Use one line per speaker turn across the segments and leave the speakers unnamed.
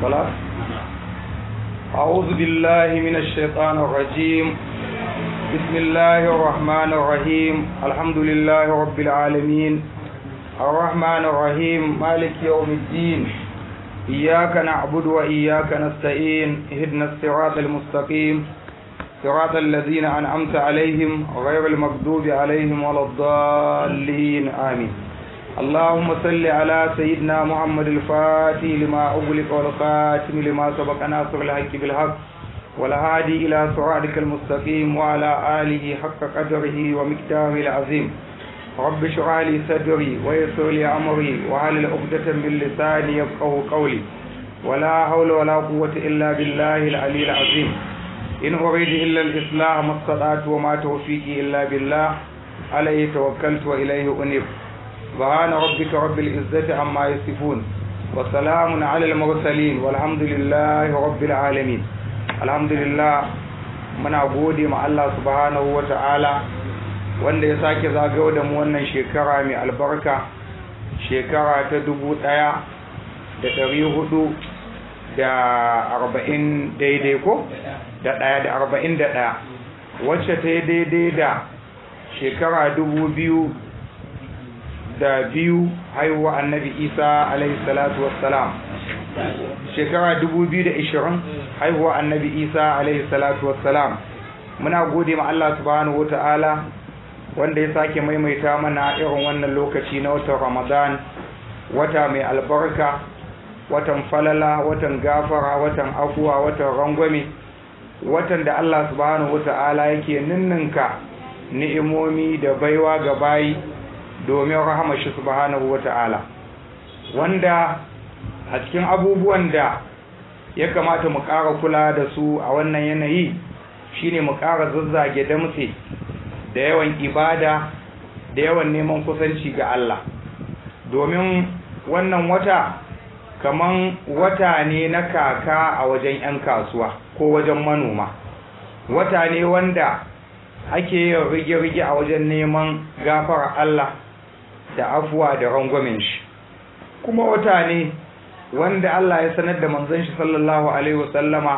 خلاص أعوذ بالله من الشيطان الرجيم بسم الله الرحمن الرحيم الحمد لله رب العالمين الرحمن الرحيم مالك يوم الدين إياك نعبد وإياك نستعين اهدنا الصراط المستقيم صراط الذين أنعمت عليهم غير المغضوب عليهم ولا الضالين آمين اللهم صل على سيدنا محمد الفاتح لما أغلق والخاتم لما سبق ناصر الحق بالحق والهادي إلى صراطك المستقيم وعلى آله حق قدره ومقداره العظيم رب اشرح لي صدري ويسر لي أمري وعلى عقدة من لساني يفقهوا قولي ولا حول ولا قوة إلا بالله العلي العظيم إن أريد إلا الإصلاح ما استطعت وما توفيقي إلا بالله عليه توكلت وإليه أنيب سبحان ربك رب العزة عما يصفون وسلام على المرسلين والحمد لله رب العالمين الحمد لله muna gode ma Allah subhanahu wa ta'ala wanda ya sake zagayo da mu wannan shekara mai albarka shekara ta dubu ɗaya da ɗari hudu da arba'in daidai ko da ɗaya da arba'in da ɗaya wacce ta yi daidai da shekara dubu biyu da biyu haihuwa annabi isa alaihi salatu wassalam shekara dubu biyu da ishirin haihuwa annabi isa alaihi salatu wassalam muna gode ma Allah subhanahu wa ta'ala wanda ya sake maimaita mana irin wannan lokaci na watan ramadan wata mai albarka watan falala watan gafara watan afuwa watan rangwame watan da Allah subhanahu wata'ala yake ninninka ni'imomi da baiwa ga bayi domin rahama shi subhanahu wata'ala wanda a cikin abubuwan da ya kamata mu ƙara kula da su a wannan yanayi shine mu ƙara zazzage damtse da yawan ibada da yawan neman kusanci ga Allah domin wannan wata kaman wata ne na kaka a wajen 'yan kasuwa ko wajen manoma wata ne wanda ake yin rige-rige a wajen neman gafara Allah da afuwa da rangwamen shi kuma wata ne wanda Allah ya sanar da manzon shi sallallahu alaihi wasallama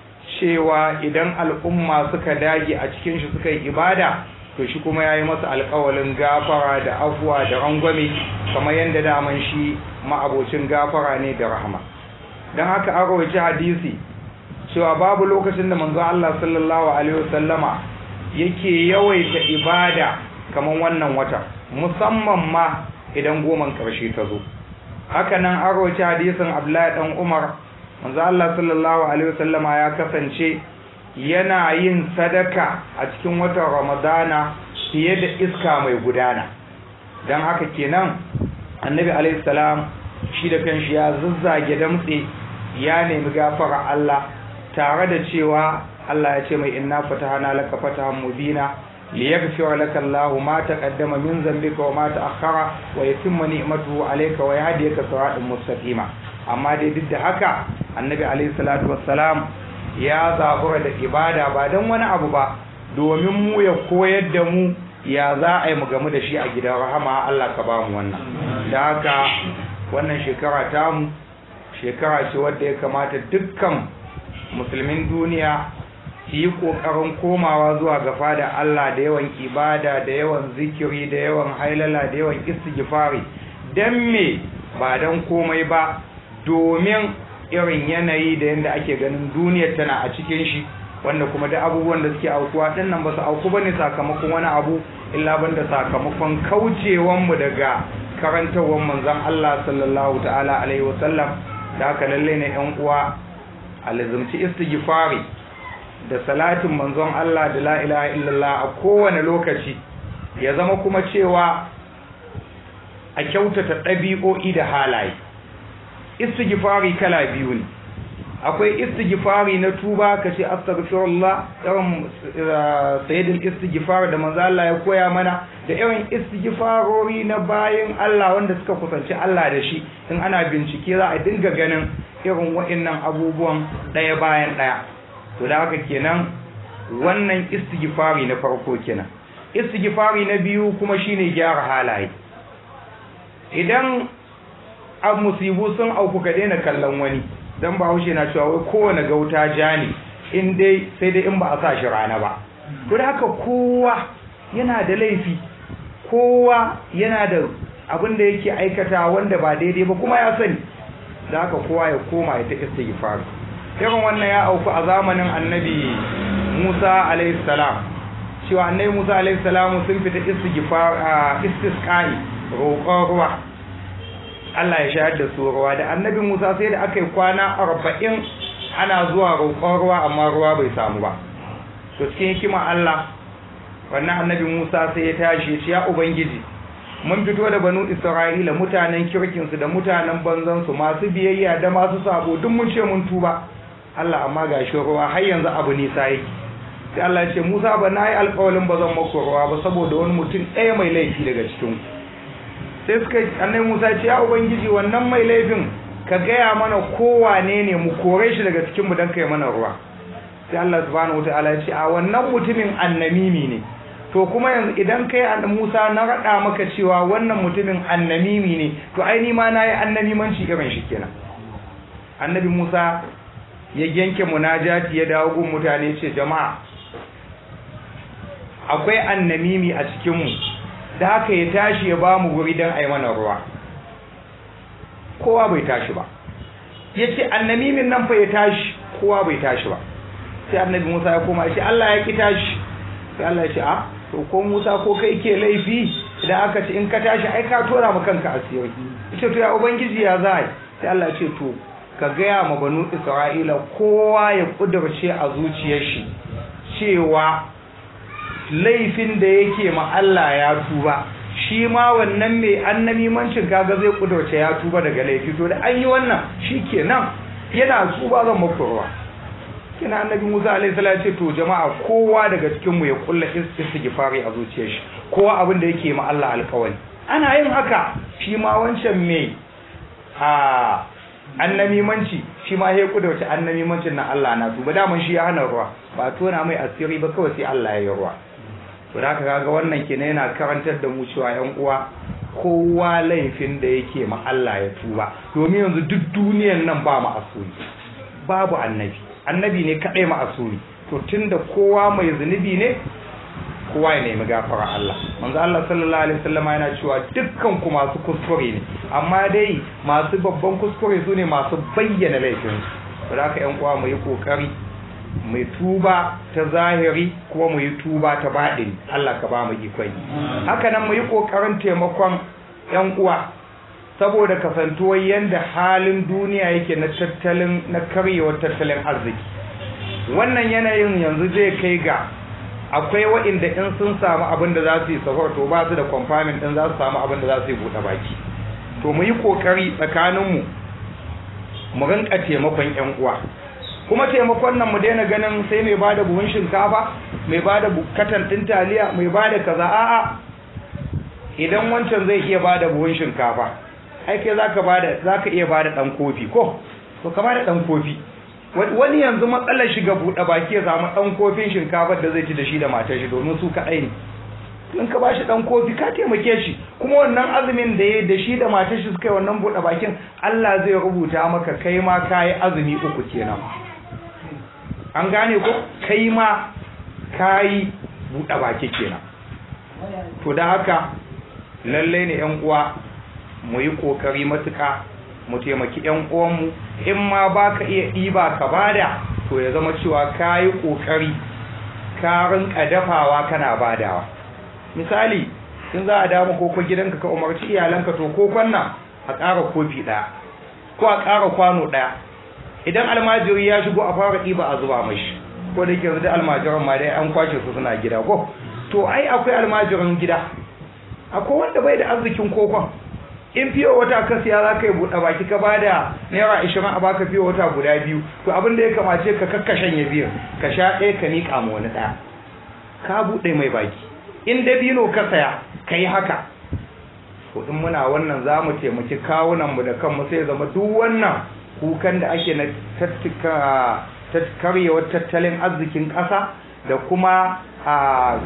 cewa idan al'umma suka dage a cikin shi suka yi ibada to shi kuma ya yi masa alkawalin gafara da afuwa da rangwame kamar yadda daman shi ma'abocin gafara ne da rahama don haka an rawaci hadisi cewa babu lokacin da manzo Allah sallallahu alaihi wasallama yake yawaita ibada kamar wannan wata musamman ma idan goman karshe ta zo haka nan an rawaci hadisin Abdullahi dan Umar manzo Allah sallallahu alaihi wasallama ya kasance yana yin sadaka a cikin watan ramadana fiye da iska mai gudana don haka kenan annabi alaihissalam shi da kanshi ya zazzage damtse ya nemi gafara Allah tare da cewa Allah ya ce mai inna fatahana laka fatahan mubina liyaghfira laka Allahu ma taqaddama min dhanbika wa ma ta'akhkhara wa yutimma ni'matahu alayka wa yahdiyaka siratan mustaqima amma dai duk da haka annabi alaihi salatu wassalam ya zabura da ibada ba don wani abu ba domin mu ya koyar da mu ya za a yi mu gamu da shi a gidan rahama Allah ka ba mu wannan da haka wannan shekara tamu shekara ce wadda ya kamata dukkan musulmin duniya su yi ƙoƙarin komawa zuwa ga fada Allah da yawan ibada da yawan zikiri da yawan hailala da yawan istighfari dan me ba dan komai ba domin irin yanayi da yadda ake ganin duniyar tana a cikin shi wanda kuma da abubuwan da suke aukuwa din nan ba su auku bane sakamakon wani abu illa banda sakamakon kaucewan mu daga karantawar manzon Allah sallallahu ta'ala alaihi wasallam da haka lalle ne yan uwa alizumci istighfari da salatin manzon Allah da la ilaha illallah a kowane lokaci ya zama kuma cewa a kyautata ɗabi'o'i da halaye istighfari kala biyu ne akwai istighfari na tuba ka ce astaghfirullah irin sayyidul istighfar da manzo Allah ya koya mana da irin istighfarori na bayin Allah wanda suka kusanci Allah da shi in ana bincike za a dinga ganin irin wa'annan abubuwan ɗaya bayan ɗaya to da haka kenan wannan istighfari na farko kenan istighfari na biyu kuma shine gyara halaye idan an musibu sun auku ka daina kallon wani dan bahaushe na cewa wai kowane gauta ja ne in dai sai dai in ba a sa shi rana ba to da haka kowa yana da laifi kowa yana da abin da yake aikata wanda ba daidai ba kuma ya sani da haka kowa ya koma ya ta istighfar irin wannan ya auku a zamanin annabi Musa alayhi salam cewa annabi Musa alayhi salam sun fita istighfar istisqai roƙon ruwa Allah ya shayar da su ruwa da annabi Musa sai da aka yi kwana arba'in ana zuwa roƙon ruwa amma ruwa bai samu ba to cikin hikima Allah wannan annabi Musa sai ya tashi ya ce ya ubangiji mun fito da banu Isra'ila mutanen kirkinsu da mutanen banzansu masu biyayya da masu sabo duk mun ce mun tuba Allah amma ga shi ruwa har yanzu abu nisa yake sai Allah ya ce Musa ba na yi alƙawalin ba zan maku ruwa ba saboda wani mutum ɗaya mai laifi daga cikin sai suka annabi Musa ya ce ya ubangiji wannan mai laifin ka gaya mana kowane ne mu kore shi daga cikin mu dan kai mana ruwa sai Allah subhanahu wataala ya ce a wannan mutumin annamimi ne to kuma yanzu idan kai an Musa na rada maka cewa wannan mutumin annamimi ne to ai ni ma nayi annamimanci irin shi kenan annabi Musa ya yanke munajati ya dawo gun mutane ce jama'a akwai annamimi a cikin mu da haka ya tashi ya bamu guri dan ai mana ruwa kowa bai tashi ba yace annamimin nan fa ya tashi kowa bai tashi ba sai annabi Musa ya koma ya ce Allah ya ki tashi sai Allah ya ce a to ko Musa ko kai ke laifi idan aka ce in ka tashi ai ka tora ma kanka asiri ita to ya ubangiji ya zai sai Allah ya ce to ka gaya ma banu Isra'ila kowa ya kudurce a zuciyar shi cewa laifin da yake ma Allah ya tuba shi ma wannan mai annamimancin kaga zai kudurce ya tuba daga laifi to da an yi wannan shikenan yana tuba zan maku ruwa kina annabi Musa alaihi salam ce to jama'a kowa daga cikin mu ya kulla istighfari a zuciyar shi kowa abin da yake ma Allah alƙawari ana yin haka shi ma wancan me a annamimanci shi ma ya kuda wata annamimancin na Allah na tuba daman shi ya hana ruwa ba tona mai asiri ba kawai sai Allah ya yi ruwa to da haka kaga wannan kenan yana karantar da mu cewa yan uwa kowa laifin da yake ma Allah ya tuba domin yanzu duk duniyar nan ba mu asiri babu annabi annabi ne kadai ma'asuri to tunda kowa mai zunubi ne kowa ya nemi gafara Allah manzo Allah sallallahu alaihi wasallam yana cewa dukkan ku masu kuskure ne amma dai masu babban kuskure su ne masu bayyana laifin su haka yan uwa mu yi kokari mu tuba ta zahiri kuma mu yi tuba ta baɗini Allah ka ba mu ikon haka nan mu yi kokarin taimakon yan uwa saboda kasantuwar yadda halin duniya yake na tattalin na karyewar tattalin arziki wannan yanayin yanzu zai kai ga akwai waɗanda in sun samu abin da za su yi safar to ba su da kwamfamin ɗin za su samu abin da za su yi buɗe baki to mu yi ƙoƙari tsakaninmu mu rinka taimakon ƴan uwa kuma taimakon nan mu daina ganin sai mai bada buhun shinkafa mai bada katan ɗin taliya mai bada kaza a'a idan wancan zai iya bada buhun shinkafa ai kai zaka bada zaka iya bada dan kofi ko to ka bada dan kofi wani yanzu matsalar shiga bude baki ya samu dan kofin shinkafar da zai ci da shi da matar shi domin su kadai ne in ka bashi dan kofi ka taimake shi kuma wannan azumin da yayi da shi da matar shi suka yi wannan bude bakin Allah zai rubuta maka kai ma kai azumi uku kenan an gane ko kai ma kai bude baki kenan to da haka lalle ne yan uwa mu yi kokari matuka mu taimaki yan uwanmu in ma baka iya ɗiba ka bada to ya zama cewa ka yi kokari ka rinka dafawa kana badawa misali in za a dama koko gidanka ka umarci iyalanka to kokon nan a ƙara kofi ɗaya ko a ƙara kwano ɗaya idan almajiri ya shigo a fara ɗiba a zuba mashi ko da yake yanzu da almajiran ma dai an kwashe su suna gida ko to ai akwai almajiran gida akwai wanda bai da arzikin kokon in fiye wata ka siya za ka yi buɗe baki ka bada naira ashirin a baka fiye wata guda biyu to abin da ya kamace ka kakkashen ya biyu ka sha ɗaya ka niƙa ma wani ɗaya ka buɗe mai baki in dabino ka saya ka yi haka to in muna wannan za mu taimaki kawunanmu da kanmu sai zama duk wannan kukan da ake na karyewar tattalin arzikin ƙasa da kuma a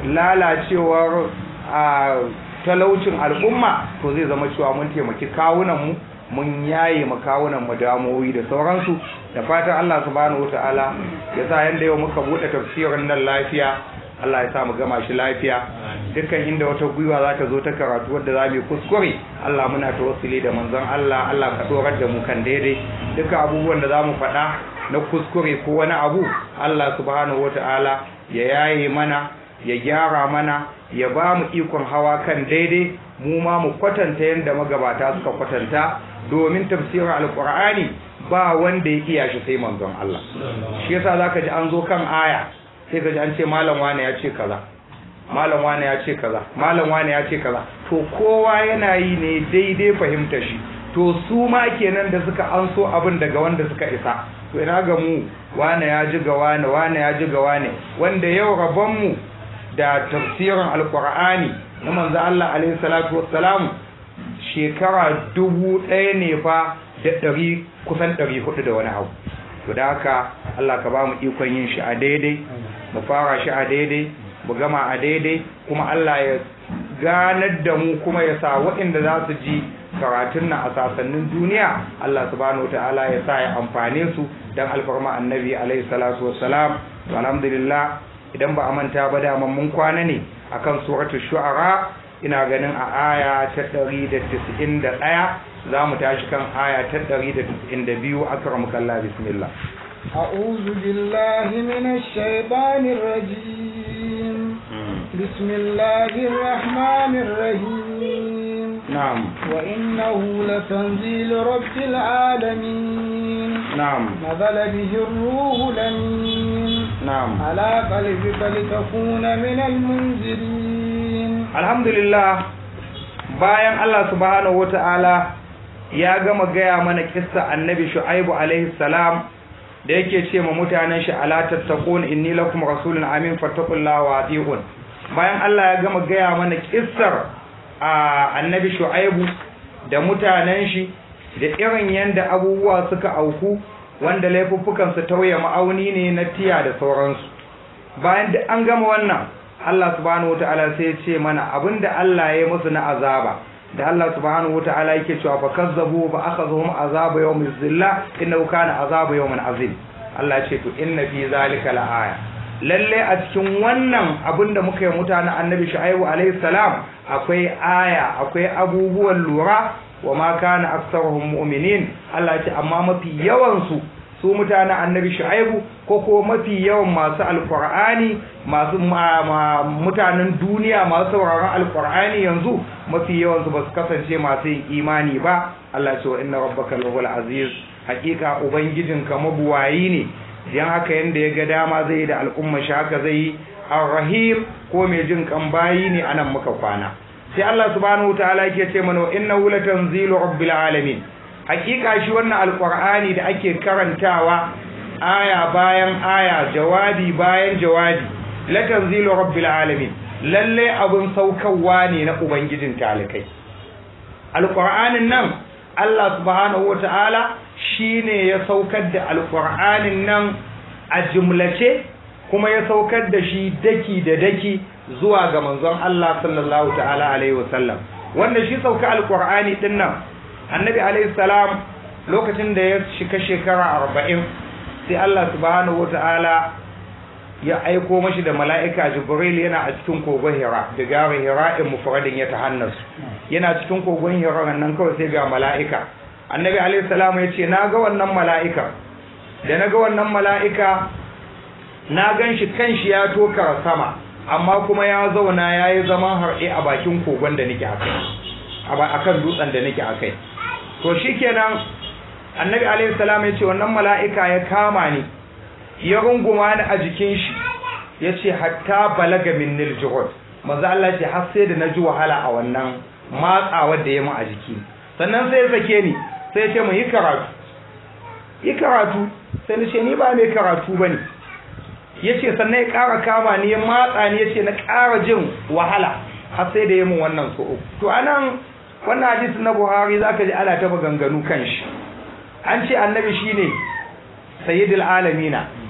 lalacewar talaucin al'umma to zai zama cewa mun taimaki kawunanmu mun yaye makawunan mu damowi da sauransu da fatan Allah subhanahu wataala ya sa yanda yau muka bude tafsirin nan lafiya Allah ya sa mu gama shi lafiya dukkan inda wata gwiwa za ta zo ta karatu wadda za mu kuskure Allah muna tawassuli da manzon Allah Allah ka dorar da mu kan daidai dukkan abubuwan da za mu faɗa na kuskure ko wani abu Allah subhanahu wataala ya yaye mana ya gyara mana ya ba mu ikon hawa kan daidai mu ma mu kwatanta yadda magabata suka kwatanta domin tafsirin alkur'ani ba wanda ya iya shi sai manzon Allah shi yasa zaka ji an zo kan aya sai ka ji an ce malam wane ya ce kaza malam wane ya ce kaza malam wane ya ce kaza to kowa yana yi ne daidai fahimtar shi to su ma kenan da suka an so abin daga wanda suka isa to ina ga mu wane ya ji ga wane wane ya ji ga wane wanda yau rabon mu da tafsirin alkur'ani na manzo Allah alaihi salatu wassalam shekara dubu ɗaya ne fa da ɗari kusan ɗari hudu da wani abu to da haka Allah ka ba mu ikon yin shi a daidai mu fara shi a daidai mu gama a daidai kuma Allah ya ganar da mu kuma ya sa waɗanda za su ji karatun nan a sasannin duniya Allah subhanahu wa ta'ala ya sa ya amfane su dan alfarma annabi alaihi salatu wassalam to alhamdulillah idan ba a manta ba da mun kwana ne akan suratul shu'ara ina ganin a aya ta 191 za mu tashi kan aya ta 192 akramukallah bismillah
أعوذ بالله من الشيطان الرجيم بسم الله الرحمن الرحيم
نعم
وإنه لتنزيل رب العالمين
نعم
نزل به الروح الأمين
نعم
على قلبك لتكون من المنذرين
alhamdulillah bayan Allah subhanahu wata'ala ya gama gaya mana kissa annabi shu'aibu alaihi salam da yake ce ma mutanen shi ala tattaqun inni lakum rasulun amin fattaqullaha wa atiqun bayan Allah ya gama gaya mana kissar a annabi shu'aibu da mutanen shi da irin yanda abubuwa suka auku wanda laifuffukan su tauye ma'auni ne na tiya da sauransu bayan da an gama wannan Allah subhanahu wataala sai ya ce mana abinda Allah ya yi musu na azaba da Allah subhanahu wataala yake cewa fa kazzabu fa akhadhum azaba yawmiz zilla innahu kana azaba yawmin azim Allah ya ce to inna fi zalika laaya lalle a cikin wannan abinda muka yi mutanen annabi shu'aibu alaihi salam akwai aya akwai abubuwan lura wa ma kana aktsaruhum mu'minin Allah ya ce amma mafi yawan su su mutanen annabi shu'aibu ko ko mafi yawan masu alqur'ani masu mutanen duniya masu sauraron alqur'ani yanzu mafi yawan su basu kasance masu yin imani ba Allah ya ce wa inna rabbaka lahul aziz hakika ubangijinka mabuwayi ne dan haka yanda ya ga dama zai da al'umma shi haka zai ar-rahim ko mai jin kan bayi ne anan muka kwana sai Allah subhanahu wataala yake ce mana innahu latanzilu rabbil alamin hakika shi wannan alqur'ani da ake karantawa aya bayan aya jawabi bayan jawabi latanzilu rabbil alamin lalle abun saukarwa ne na ubangijin talikai alqur'anin nan Allah subhanahu wataala shine ya saukar da alqur'anin nan a jumlace kuma ya saukar da shi daki da daki zuwa ga manzon Allah sallallahu ta'ala alaihi wasallam wanda shi sauka alqur'ani din nan annabi alaihi salam lokacin da ya shika shekara 40 sai Allah subhanahu wataala ya aiko mashi da mala'ika jibril yana a cikin kogon hira da gari hira in mufradin ya tahannasu yana cikin kogon hira nan kawai sai ga mala'ika annabi alaihi salam ya ce na ga wannan mala'ika da na ga wannan mala'ika na gan shi kan shi ya tokara sama amma kuma ya zauna ya yi zaman harɗe a bakin kogon da nake akai a kan dutsen da nake akai to shi kenan annabi alaihi salam ya ce wannan mala'ika ya kama ni ya runguma ni a jikin shi ya ce hatta balaga min nil jihud maza Allah ce har sai da na ji wahala a wannan matsawar da ya mu a jiki sannan sai ya sake ni sai ya ce mu yi karatu yi karatu sai na ce ni ba mai karatu ba ne ya ce sannan ya ƙara kama ni ya matsa ni ya ce na ƙara jin wahala har sai da ya mun wannan so to anan wannan hadisi na buhari za ka ji ana ta maganganu kan shi an ce annabi shine sayyidul alamina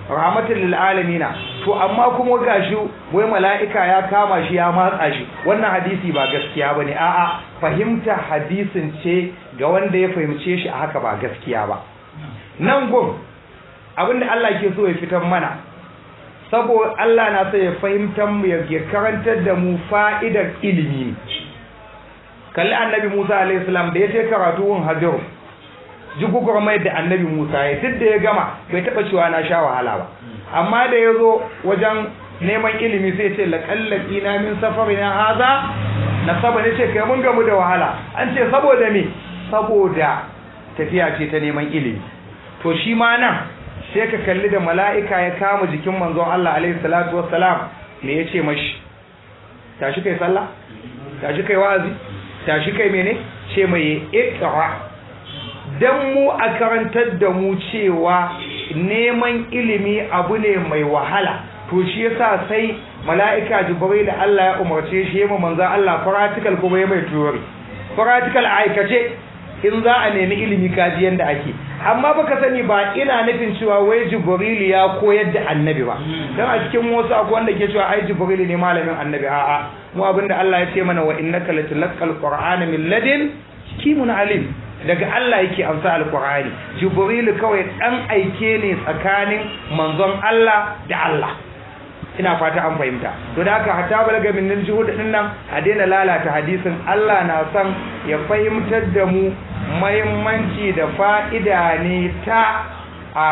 rahmatan lil alamina to amma kuma gashi wai mala'ika ya kama shi ya matsa shi wannan hadisi ba gaskiya bane a'a fahimta hadisin ce ga wanda ya fahimce shi a haka ba gaskiya ba nan gun abinda Allah ke so ya fitar mana saboda Allah na so ya fahimtar mu ya karantar da mu fa'idar ilimi kalli annabi Musa alaihi salam da ya ce karatu wun hajar jigugwar mai da annabi Musa ya duk da ya gama bai taba cewa na sha wahala ba amma da ya zo wajen neman ilimi sai ce laƙallaki na min safari na haza na saba ne ce kai mun gamu da wahala an ce saboda me saboda tafiya ce ta neman ilimi to shi ma nan sai ka kalli da mala'ika ya kama jikin manzon Allah alaihi salatu wassalam me ya ce mashi tashi kai sallah tashi kai wa'azi tashi kai mene ce mai iqra dan mu a karantar da mu cewa neman ilimi abu ne mai wahala to shi yasa sai mala'ika jibril da Allah ya umarce shi yamma manzo Allah practical kuma ya mai theory practical aikace in za a nemi ilimi kaji yanda ake amma baka sani ba ina nufin cewa wai jibril ya koyar da annabi ba dan a cikin wasu akwai wanda ke cewa ai jibril ne malamin annabi a'a mu abinda Allah ya ce mana wa innaka latulqal qur'ana min ladin kimun alim daga Allah yake amsa alqur'ani jibril kawai dan aike ne tsakanin manzon Allah da Allah ina fata an fahimta to da haka hatta balaga min juhud din nan a daina lalata hadisin Allah na san ya fahimtar da mu muhimmanci da fa'ida ne ta a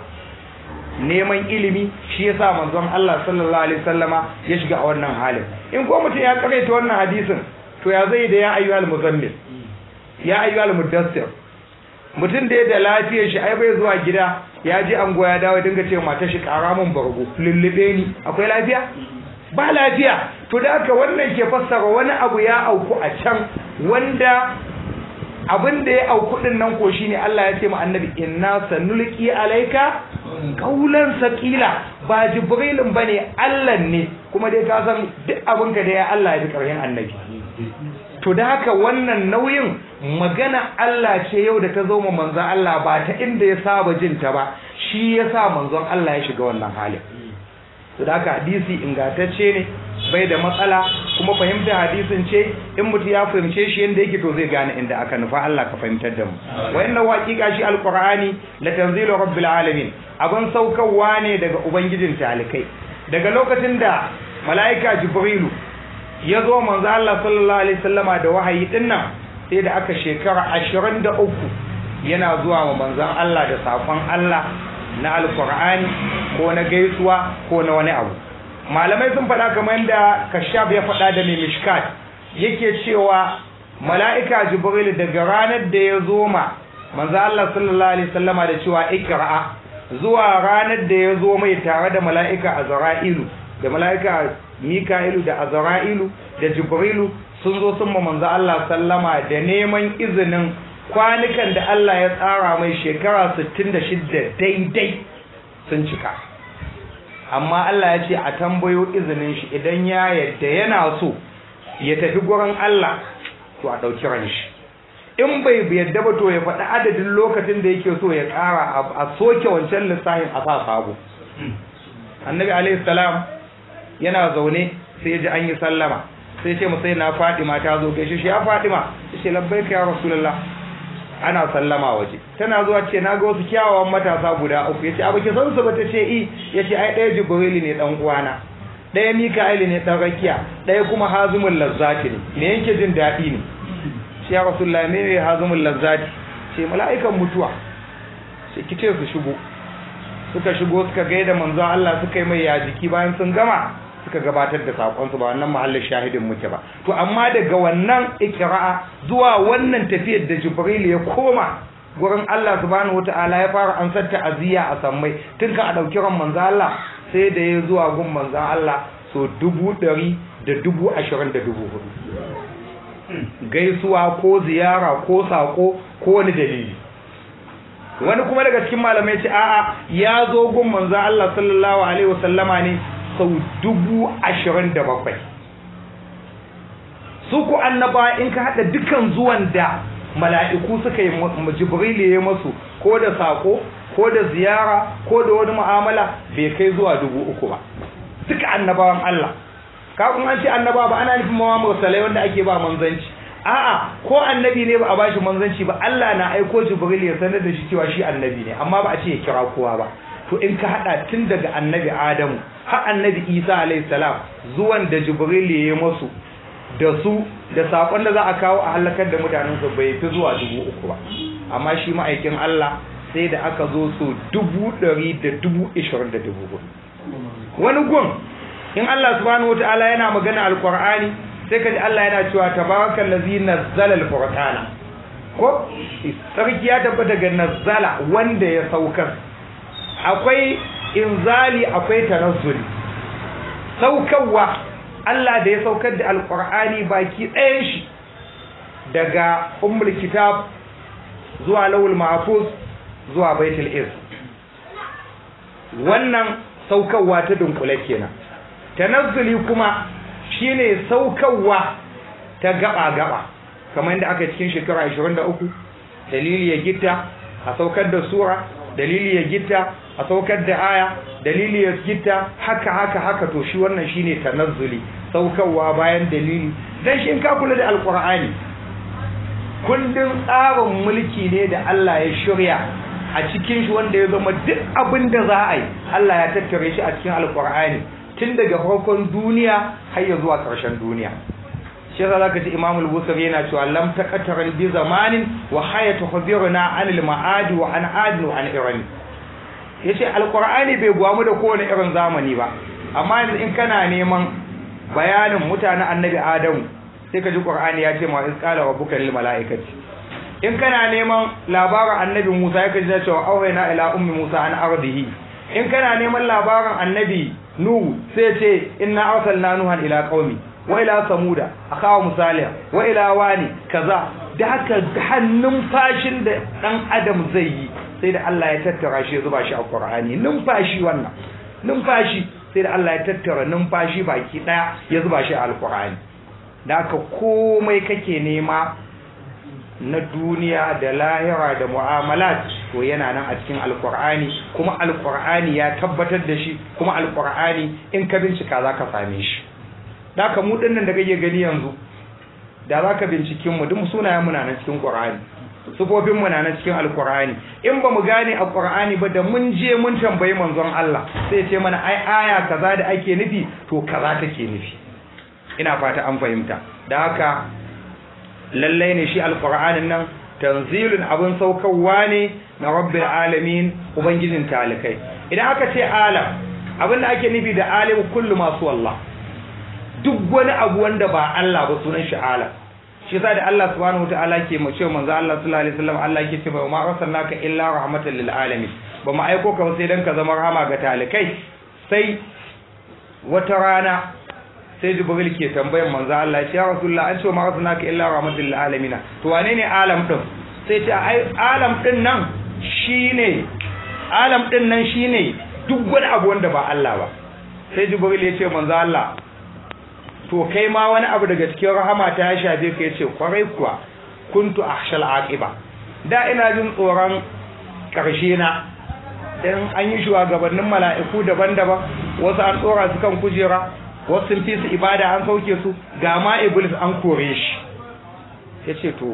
neman ilimi shi yasa manzon Allah sallallahu alaihi wasallama ya shiga a wannan halin in ko mutum ya karaita wannan hadisin to ya zai da ya ayyuhal muzammil ya ayyuhal mudassir mutum da ya da lafiyar shi ai bai zuwa gida ya ji an goya dawo dinga ce mata shi kara mun bargo lullube ni akwai lafiya ba lafiya to da haka wannan ke fassara wani abu ya auku a can wanda abin da ya auku din nan ko shine Allah ya ce ma annabi inna sanulqi alayka qawlan saqila ba jibrilin bane Allah ne kuma dai ka san duk abin ka da ya Allah ya bi karhin annabi to da haka wannan nauyin magana Allah ce yau da ta zo ma manzon Allah ba ta inda ya saba jin ta ba shi yasa manzon Allah ya shiga wannan halin to da haka hadisi ingantacce ne bai da matsala kuma fahimtar hadisin ce in mutum ya fahimce shi yadda yake to zai gane inda aka nufa Allah ka fahimtar da mu wa inna haqiqa shi alqur'ani la tanzilu rabbil alamin abin saukarwa ne daga ubangijin talikai daga lokacin da mala'ika jibrilu ya zo manzo Allah sallallahu alaihi wasallama da wahayi din nan sai da aka shekara 23 yana zuwa wa manzon Allah da safon Allah na alqur'ani ko na gaisuwa ko na wani abu malamai sun faɗa kamar yadda kashaf ya faɗa da mai mishkat yake cewa mala'ika jibril daga ranar da ya zo ma manzo Allah sallallahu alaihi wasallama da cewa ikra'a zuwa ranar da ya zo mai tare da mala'ika azra'ilu da mala'ika mika'ilu da azra'ilu da jibrilu sun zo sun ma manzo Allah sallama da neman izinin kwanukan da Allah ya tsara mai shekara 66 daidai sun cika amma Allah ya ce a tambayo izinin shi idan ya yadda yana so ya tafi gurin Allah to a ɗauki ran shi in bai yadda ba to ya faɗi adadin lokacin da yake so ya ƙara a soke wancan lissafin a sa sabo annabi alaihi salam yana zaune sai ji an yi sallama sai ce musai na fadima ta zo gaishe shi ya fadima ce labbaika ya rasulullah ana sallama waje tana zuwa ce na ga wasu kyawawan matasa guda uku yace abu ki san su ba ta ce i yace ai ɗaya jibril ne dan uwana ɗaya mika'il ne dan rakiya ɗaya kuma hazimul lazzati ne me yake jin daɗi ne shi ya rasulullahi me ne hazimul lazzati ce mala'ikan mutuwa sai kice su shigo suka shigo suka gaida manzon Allah suka yi mai ya jiki bayan sun gama suka gabatar da sakonsu ba wannan mahallin shahidin muke ba to amma daga wannan ikra'a zuwa wannan tafiyar da jibril ya koma gurin Allah subhanahu wataala ya fara ansar ta'aziyya a sammai tun kan a dauki ran manzo Allah sai da ya zuwa gun manzo Allah so dubu ɗari da dubu ashirin da dubu hudu gaisuwa ko ziyara ko sako ko wani dalili wani kuma daga cikin malamai ce a'a ya zo gun manzo Allah sallallahu alaihi wasallama ne sau dubu ashirin da bakwai su ku annaba in ka haɗa dukan zuwan da mala'iku suka yi jibril ya masu ko da sako ko da ziyara ko da wani mu'amala bai kai zuwa dubu uku ba duka annabawan Allah kafin an ce annaba ba ana nufin mawa mursalai wanda ake ba manzanci a'a ko annabi ne ba a bashi manzanci ba Allah na aiko jibril ya sanar da shi cewa shi annabi ne amma ba a ce ya kira kowa ba to in ka hada tun daga annabi adamu har annabi isa alayhi salam zuwan da jibril ya yi masu da su da sakon da za a kawo a halakar da mutanen su bai fi zuwa dubu uku ba amma shi ma'aikin Allah sai da aka zo su dubu ɗari da dubu ishirin da dubu hudu wani gun in Allah subhanahu wata'ala yana magana alqur'ani sai kaji Allah yana cewa tabarakal ladzi nazzala alqur'ana ko sarki ya tabbata daga nazzala wanda ya saukar akwai inzali akwai tanazzuli saukarwa Allah da ya saukar da alqur'ani baki ɗayan shi daga ummul kitab zuwa lawul mahfuz zuwa baitul iz wannan saukarwa ta dunkule kenan tanazzuli kuma shine saukarwa ta gaba-gaba kamar yadda aka cikin shekara 23 dalili ya gitta a saukar da sura dalili ya gitta a saukar da aya dalili ya gitta haka haka haka to shi wannan shine tanazzuli saukarwa bayan dalili dan shi in ka kula da alqur'ani kundin tsarin mulki ne da Allah ya shirya a cikin shi wanda ya zama duk abin da za a yi Allah ya tattare shi a cikin alqur'ani tun daga farkon duniya har ya zuwa ƙarshen duniya shi yasa zaka ji Imam al-Bukhari yana cewa lam taqataran bi zamanin wa hayatu khabiruna anil ma'adi wa an adin wa an iran yace alqur'ani bai gwamu da kowane irin zamani ba amma yanzu in kana neman bayanin mutanen annabi Adamu sai ka ji Qur'ani ya ce ma iz qala rabbuka lil mala'ikati in kana neman labarin annabi Musa ya kaji cewa auhayna ila ummi Musa an ardihi in kana neman labarin annabi Nuhu sai ce inna arsalna nuhan ila qaumi wa ila samuda akawa musaliha wa ila wani kaza da haka hannun fashin da dan adam zai yi sai da Allah ya tattara shi zuba shi a Qur'ani numfashi wannan numfashi sai da Allah ya tattara numfashi baki daya ya zuba shi a Al-Qur'ani da haka komai kake nema na duniya da lahira da mu'amalat to yana nan a cikin alkur'ani kuma alkur'ani ya tabbatar da shi kuma alkur'ani in ka bincika za ka same shi da ka mu dinnan da kake gani yanzu da za ka binciken mu duk sunayen muna nan cikin qur'ani sufofin mu na nan cikin alkur'ani in ba mu gane alkur'ani ba da mun je mun tambayi manzon Allah sai ce mana ai aya kaza da ake nufi to kaza take nufi ina fata an fahimta da haka lallai ne shi alƙur'anin nan tanzilun abin saukarwa ne na rabbil alamin ubangijin talikai idan aka ce alam abin da ake nufi da alim kullu masu wallah duk wani abu wanda ba Allah ba sunan shi alam shi yasa da Allah subhanahu wataala ke mu ce manzo Allah sallallahu alaihi wasallam Allah yake ce ba ma arsalnaka illa rahmatan lil alamin ba mu aiko ka sai dan ka zama rahama ga talikai sai wata rana sai jibril ke tambayan manzo Allah ya rasulullah an ce ma arsalnaka illa rahmatan lil alamin to wane ne alam din sai ce ai alam din nan shine alam din nan shine duk wani abu wanda ba Allah ba sai jibril ya ce manzo Allah to kai ma wani abu daga cikin rahama ta ya shafe ka yace kwarai kuwa kuntu akhshal aqiba da ina jin tsoron karshe na dan an yi shugabannin mala'iku daban-daban wasu an tsora su kan kujera wasu sun fi su ibada an sauke su ga ma iblis an kore shi yace to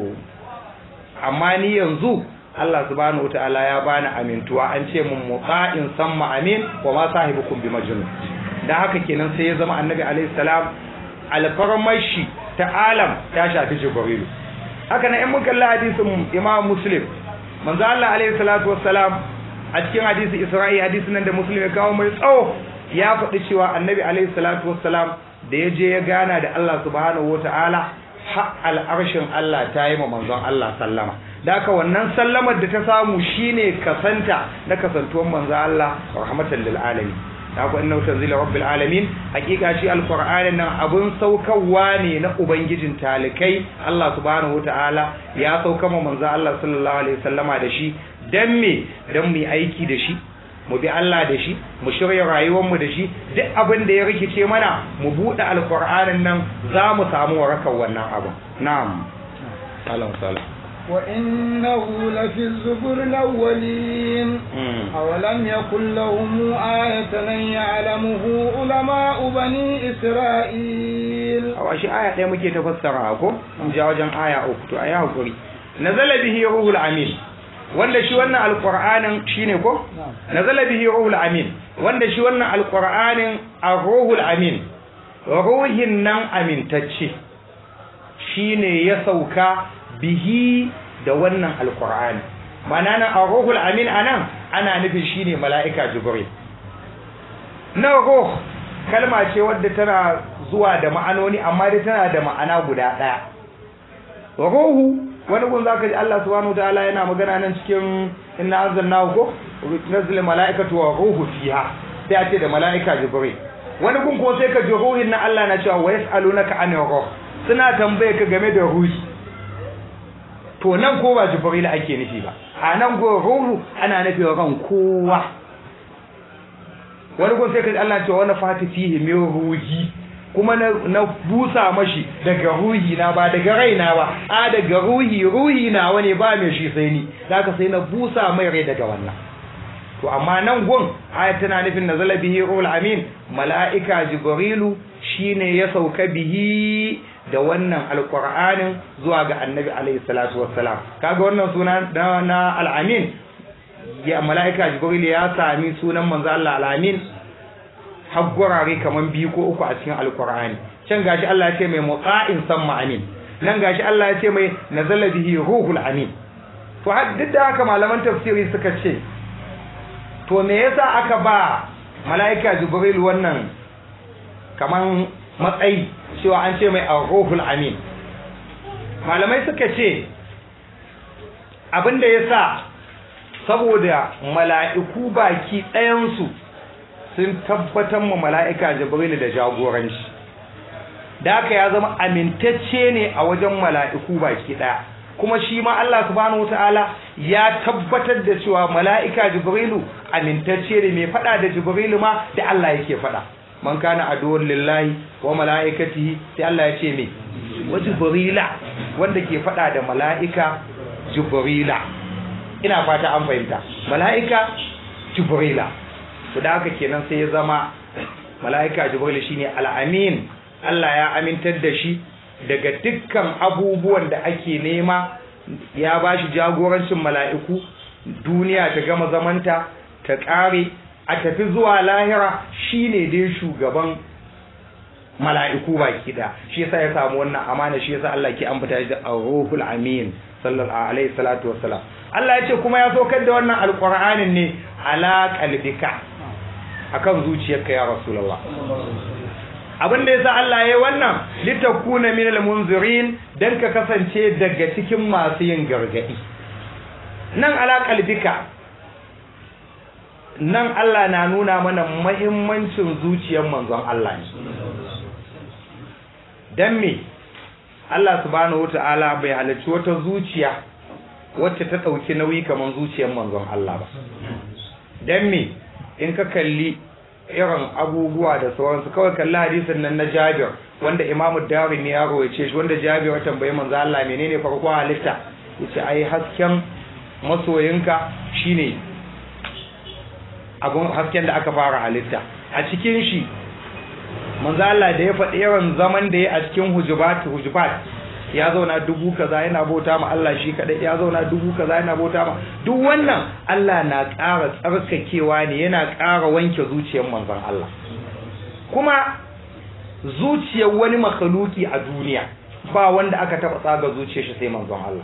amma ni yanzu Allah subhanahu wataala ya bani amintuwa an ce mun muqa'in samma amin wa ma sahibukum bi majnun dan haka kenan sai ya zama annabi alaihi salam alfarmashi ta alam ta shafi jibrilu haka nan in mun kalli hadisin imam muslim manzo Allah alaihi salatu wassalam a cikin hadisi isra'i hadisin nan da muslim ya kawo mai tsawo ya faɗi cewa annabi alaihi salatu wassalam da ya je ya gana da Allah subhanahu wataala har al'arshin Allah ta yi ma manzon Allah sallama da haka wannan sallamar da ta samu shine kasanta na kasantuwan manzon Allah rahmatan lil alamin da ku innahu tanzilu rabbil alamin hakika shi alqur'anin nan abun saukarwa ne na ubangijin talikai Allah subhanahu wataala ya sauka ma manzo Allah sallallahu alaihi wasallama da shi dan me dan mu aiki da shi mu bi Allah da shi mu shirya rayuwar mu da shi duk abin da ya rikice mana mu bude alqur'anin nan za mu samu warakar wannan abu na'am salam salam
وإنه لفي الزبر الأولين أولم يكن لهم آية أن يعلمه علماء بني إسرائيل
a shi aya ɗaya muke ta fassara ko in ja wajen aya uku to ayi hakuri nazala bihi ruhul amin wanda shi wannan alqur'anin shine ko nazala bihi ruhul amin wanda shi wannan alqur'anin ar-ruhul amin ruhin nan amintacce shine ya sauka bihi da wannan alqur'ani ma'ana nan ar-ruhul amin anan ana nufin shine mala'ika jibril na ruh kalma ce wadda tana zuwa da ma'anoni amma dai tana da ma'ana guda ɗaya ruhu wani gun zaka ji Allah subhanahu wataala yana magana nan cikin inna anzalnahu ko nazil malaikatu wa ruhu fiha sai a ce da malaika jibril wani gun ko sai ka ji ruhin na Allah na cewa wa yasalunaka anir ruh suna tambaye ka game da ruhi to nan ko ba jibril ake nufi ba a nan go ruhu ana nufin ran kowa wani gun sai ka ji Allah cewa wani fati fihi min ruhi kuma na busa mashi daga ruhi na ba daga raina ba a daga ruhi ruhi na wani ba mai shi sai ni zaka sai na busa mai rai daga wannan to amma nan gun ayat tana nufin nazala bihi ruhul amin mala'ika jibrilu shine ya sauka bihi da wannan alqur'anin zuwa ga annabi alaihi salatu wassalam kaga wannan suna na al-amin ya mala'ika jibril ya sami sunan manzo Allah al-amin har gurare kaman biyu ko uku a cikin alkur'ani can gashi Allah ya ce mai muqa'in samma amin nan gashi Allah ya ce mai nazala bihi ruhul amin to har duk da haka malaman tafsiri suka ce to me yasa aka ba mala'ika jibril wannan kaman matsayi cewa an ce mai ruhul amin malamai suka ce abinda yasa saboda mala'iku baki ɗayansu sun tabbatar ma mala'ika jibril da jagoranci da haka ya zama amintacce ne a wajen mala'iku baki ɗaya kuma shi ma Allah subhanahu wataala ya tabbatar da cewa mala'ika jibrilu amintacce ne mai faɗa da jibrilu ma da Allah yake faɗa man kana aduwwan lillahi wa mala'ikatihi sai Allah ya ce me wa jibrila wanda ke faɗa da mala'ika jibrila ina fata an fahimta mala'ika jibrila to da haka kenan sai ya zama mala'ika jibril shine al'amin Allah ya amintar da shi daga dukkan abubuwan da ake nema ya bashi jagorancin mala'iku duniya ta gama zamanta ta ƙare a tafi zuwa lahira shine dai shugaban mala'iku baki da shi yasa ya samu wannan amana shi yasa Allah ke ambata shi da ar-ruhul amin sallallahu alaihi salatu wassalam Allah ya ce kuma ya saukar da wannan alqur'anin ne ala qalbika akan zuciyarka ya rasulullah abin da yasa Allah yayi wannan litakuna minal munzirin dan ka kasance daga cikin masu yin gargadi nan ala qalbika nan Allah na nuna mana muhimmancin zuciyar manzon Allah ne dan me Allah subhanahu wataala bai halarci wata zuciya wacce ta dauki nauyi kamar zuciyar manzon Allah ba dan me in ka kalli irin abubuwa da sauransu kawai kalli hadisin nan na Jabir wanda Imam Dawud ne ya rawaice shi wanda Jabir ya tambayi manzo Allah menene farko halitta yace ai hasken masoyinka shine abun hasken da aka fara halitta a cikin shi manzo Allah da ya faɗi irin zaman da ya a cikin hujubat hujubat ya zauna dubu kaza yana bauta ma Allah shi kadai ya zauna dubu kaza yana bauta ma duk wannan Allah na ƙara tsarkakewa ne yana ƙara wanke zuciyar manzon Allah kuma zuciyar wani makhluki a duniya ba wanda aka taba tsaga zuciyar shi sai manzon Allah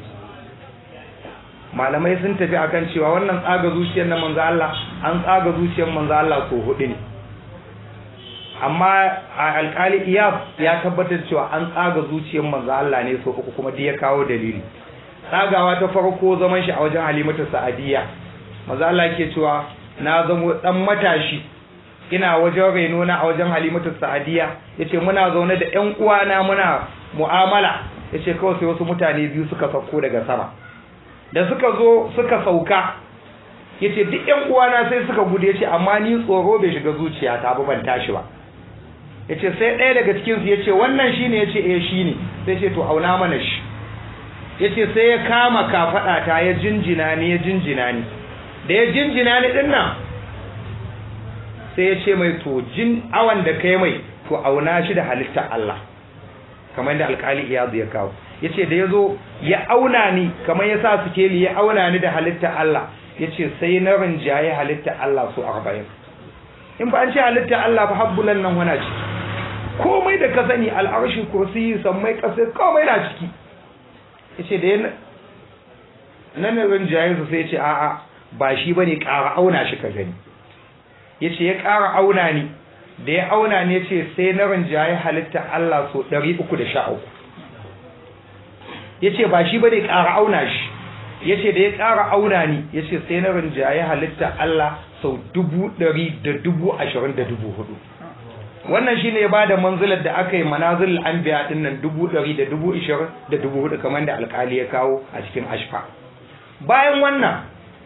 malamai sun tafi akan cewa wannan tsaga zuciyar na manzon Allah an tsaga zuciyar manzon Allah so hudu ne amma a alkali iyab ya tabbatar cewa an tsaga zuciyar manzo Allah ne so uku kuma duk ya kawo dalili tsagawa ta farko zaman shi a wajen halimatu sa'adiyya manzo Allah yake cewa na zamo dan matashi ina wajen reno na a wajen halimatu sa'adiyya yace muna zaune da ƴan uwana muna mu'amala yace kawai sai wasu mutane biyu suka sauko daga sama da suka zo suka sauka yace duk ƴan uwana sai suka gudu yace amma ni tsoro bai shiga zuciyata ba ban tashi ba ya ce sai ɗaya daga cikinsu ya ce wannan shi ne ya ce eh shi ne sai ce to auna mana shi yace sai ya kama kafada ta ya jinjina ni ya jinjina ni da ya jinjina ni din nan sai ya ce mai to jin awan da kai mai to auna shi da halittar Allah kamar da alkali iyazu ya kawo yace da yazo ya auna ni kamar ya sa sikeli ya auna ni da halittar Allah yace sai na rinjaye halittar Allah su 40 in ba an ce halittar Allah fa habbulan nan wana ciki komai da ka sani al'arshi kursi sammai kasai komai na ciki yace da yana nan rinjaye su sai yace a'a ba shi bane ƙara auna shi ka gani yace ya ƙara auna ni da ya auna ne ce sai na rinjaye halitta Allah so 313 yace ba shi bane ƙara auna shi yace da ya ƙara auna ni yace sai na rinjaye halitta Allah sau 100 da dubu ashirin da dubu hudu wannan shine ya bada manzilar da aka yi manazil anbiya din nan dubu ɗari da dubu ishirin da dubu hudu kamar da alƙali ya kawo a cikin ashfa bayan wannan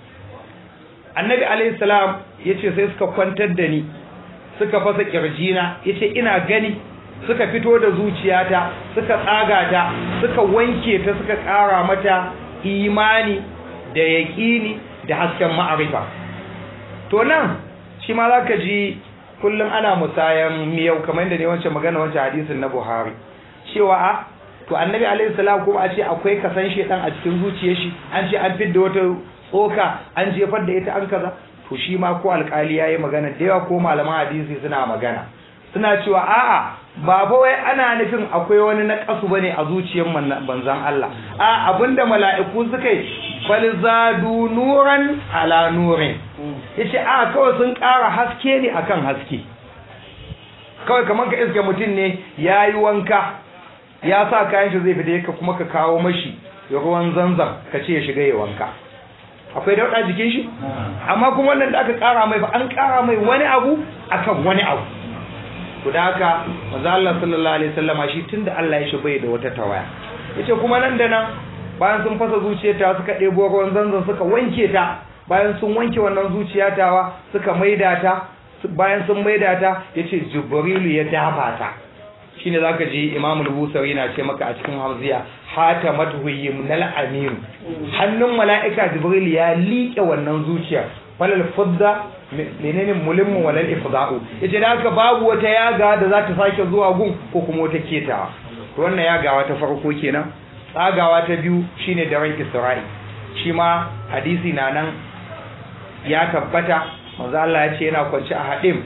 annabi alaihi salam yace sai suka kwantar da ni suka fasa kirjina yace ina gani suka fito da zuciyata suka tsaga ta suka wanke ta suka ƙara mata imani da yaƙini da hasken ma'arifa to nan shi ma zaka ji kullum ana musayan miyau kamar yadda ne wancan magana wancan hadisin na Buhari cewa a to annabi alaihi salam kuma a ce akwai kasan shedan a cikin zuciyar shi an ce an fidda wata tsoka an jefar da ita an kaza to shi ma ko alkali yayi magana da yawa ko malaman hadisi suna magana suna cewa a'a ba fa wai ana nufin akwai wani naqasu bane a zuciyar banzan Allah a abinda mala'iku suka yi bal zadu nuran ala nurin yace a kawai sun ƙara haske ne akan haske kawai kamar ka iske mutum ne yayi wanka ya sa kayan shi zai fita ka kuma ka kawo mashi ruwan zanzam ka ce ya shiga ya wanka akwai dauɗa jikin shi amma kuma wannan da aka ƙara mai ba an ƙara mai wani abu akan wani abu to da haka manzo Allah sallallahu alaihi wasallama shi tunda Allah ya shi bai da wata tawaya yace kuma nan da nan bayan sun fasa zuciyarta suka ɗebo ruwan zanzan suka wanke ta bayan sun wanke wannan zuciyatawa suka maida ta bayan sun maida ta yace jibrilu ya dafa ta shine zaka ji Imam al-Busawi na ce maka a cikin Hamziya hatamatu yimnal amin hannun mala'ika Jibril ya liƙe wannan zuciya falal fudda menene mulimmu walal ifda'u yace da haka babu wata yaga da za ta sake zuwa gun ko kuma wata ketawa to wannan yagawa ta farko kenan tsagawa ta biyu shine daren Isra'i shi ma hadisi na nan ya tabbata manzo Allah ya ce yana kwance a hadim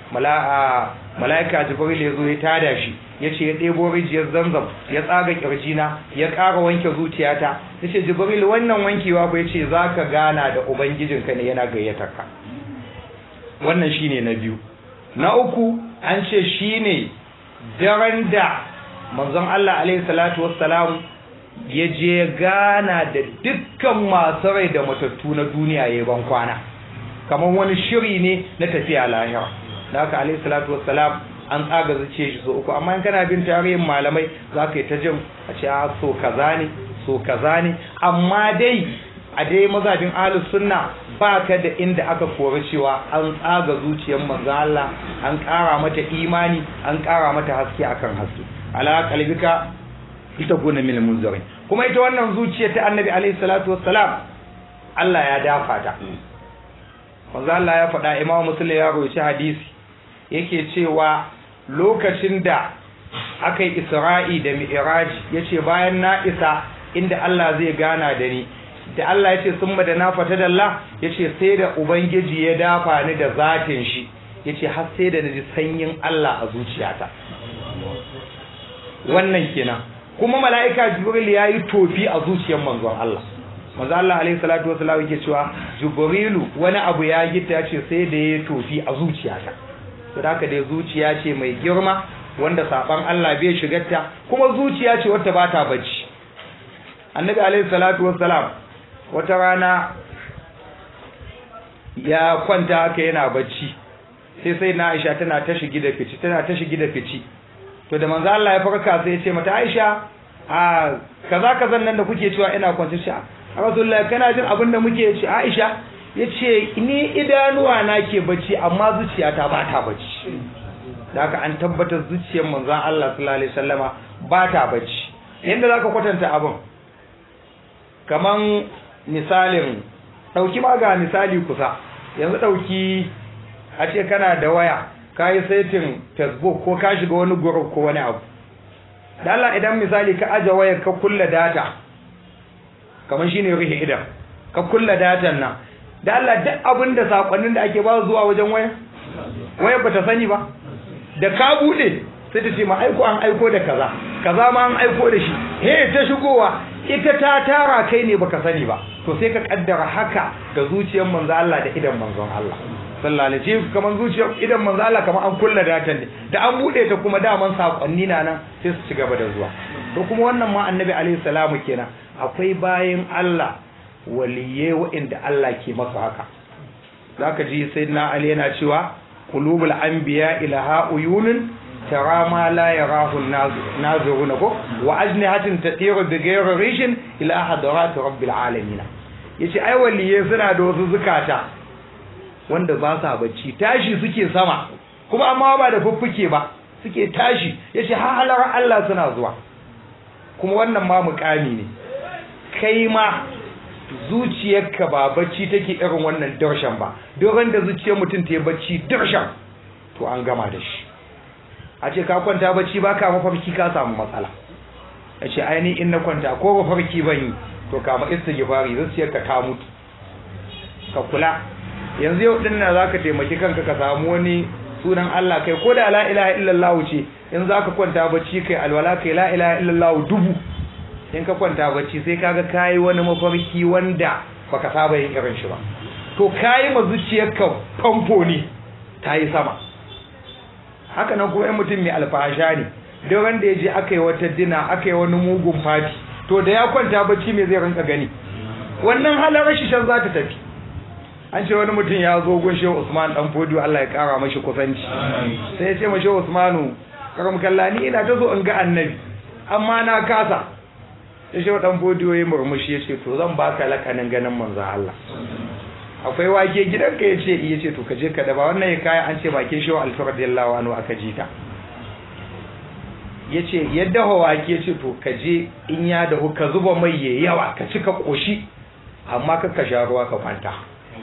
mala'ika jibril ya zo ya tada shi ya ce ya ɗebo rijiyar zamzam ya tsaga ƙirjina ya ƙara wanke zuciyata ya ce jibril wannan wankewa ba ya ce za ka gana da ubangijinka ne yana gayyatar ka wannan shi ne na biyu na uku an ce shi ne daren da manzon Allah alaihi salatu wassalam ya je gana da dukkan masu rai da matattu na duniya ya ban kwana kamar wani shiri ne na tafiya lahira da haka alayhi salatu wassalam an tsaga zuciya shi so uku amma in kana bin tarihin malamai za ka yi ta jin a ce a so kaza ne so kaza ne amma dai a dai mazajin ahlus sunna ba ka da inda aka kori cewa an tsaga zuciyar manzo Allah an ƙara mata imani an ƙara mata haske akan haske ala qalbika ita gona min munzirin kuma ita wannan zuciya ta annabi alayhi salatu wassalam Allah ya dafa ta manzo Allah ya faɗa Imam Muslim ya roci hadisi yake cewa lokacin da aka yi Isra'i da Mi'raj yace bayan na isa inda Allah zai gana da ni da Allah yace summa da na fata dalla yace sai da ubangiji ya dafa ni da zatin shi yace har sai da naji sanyin Allah a zuciyata wannan kenan kuma mala'ika Jibril yayi tofi a zuciyar manzon Allah manzo Allah alaihi salatu wasallam yake cewa Jibrilu wani abu ya gita yace sai da ya tofi a zuciyata to haka dai zuciya ce mai girma wanda saban Allah bai shigarta kuma zuciya ce wata bata bacci Annabi alaihi salatu wasallam wata rana ya kwanta haka yana bacci sai sai na Aisha tana ta shigi da fici tana ta shigi da fici to da manzo Allah ya farka sai ya ce mata Aisha a kaza kazan nan da kuke cewa ina kwance shi Rasulullah kana jin abin da muke ci Aisha yace ni idanuwa na ke bacci amma zuciyata ba ta bacci da haka an tabbatar zuciyar manzon Allah sallallahu alaihi wasallama ba ta bacci yanda zaka kwatanta abin kaman misalin ɗauki ma ga misali kusa yanzu ɗauki a ce kana da waya ka yi saitin facebook ko ka shiga wani group ko wani abu da Allah idan misali ka aje wayar ka kulla data kamar shine rihe idan ka kulla datan nan da Allah duk abin da sakonnin da ake ba zuwa wajen waya wayar bata sani ba da ka bude sai ta ce ma aiko an aiko da kaza kaza ma an aiko da shi he ta shigowa ita ta tara kai ne baka sani ba to sai ka kaddara haka ga zuciyar manzo Allah da idan manzon Allah sallallahu alaihi wasallam kaman zuciyar idan manzo Allah kaman an kulla datan ne da an bude ta kuma daman sakonni na nan sai su ci gaba da zuwa to kuma wannan ma annabi alaihi salamu kenan akwai bayin Allah waliye wa'inda Allah ke masa haka zaka ji sayyidina Ali yana cewa qulubul anbiya ilaha uyunun tara ma la yarahu naziruna ko wa ajnihatin tatiru bi ghayri rishin ila hadarat rabbil alamin yace ai waliye suna da wasu zukata wanda ba sa bacci tashi suke sama kuma amma ba da fuffuke ba suke tashi yace har halar Allah suna zuwa kuma wannan ma mukami ne kai ma zuciyarka ba bacci take irin wannan darshan ba dogon da zuciyar mutum ta yi bacci darshan to an gama da shi a ce ka kwanta bacci ba ka mafarki ka samu matsala a ce aini in na kwanta ko mafarki ban yi to kama istighfari zuciyarka ta mutu ka kula yanzu yau din nan zaka taimaki kanka ka samu wani sunan Allah kai ko da la ilaha illallah ce in zaka kwanta bacci kai alwala kai la ilaha illallah dubu in ka kwanta bacci sai kaga kayi wani mafarki wanda baka saba yin irin shi ba to kayi ma zuciyarka famfo ne ta yi sama haka nan kuma mutum mai alfahasha ne don wanda ya je aka yi wata dina aka yi wani mugun fati to da ya kwanta bacci mai zai rinka gani wannan halar rashin shan za ta tafi an ce wani mutum ya zo gun shehu usman dan fodiyo Allah ya kara mashi kusanci sai ya ce ma shehu usmanu karam kallani ina ta so in ga annabi amma na kasa ya shehu dan fodiyo ya murmushi ya ce to zan baka lakanin ganin manzon Allah akwai wake gidanka ya ce iya ce to ka je ka daba wannan ya kaya an ce bakin shehu alfi radiyallahu anhu aka ji ta ya ce yadda wake ce to ka je in ya dahu ka zuba mai ya yawa ka cika koshi amma ka ka sha ruwa ka kwanta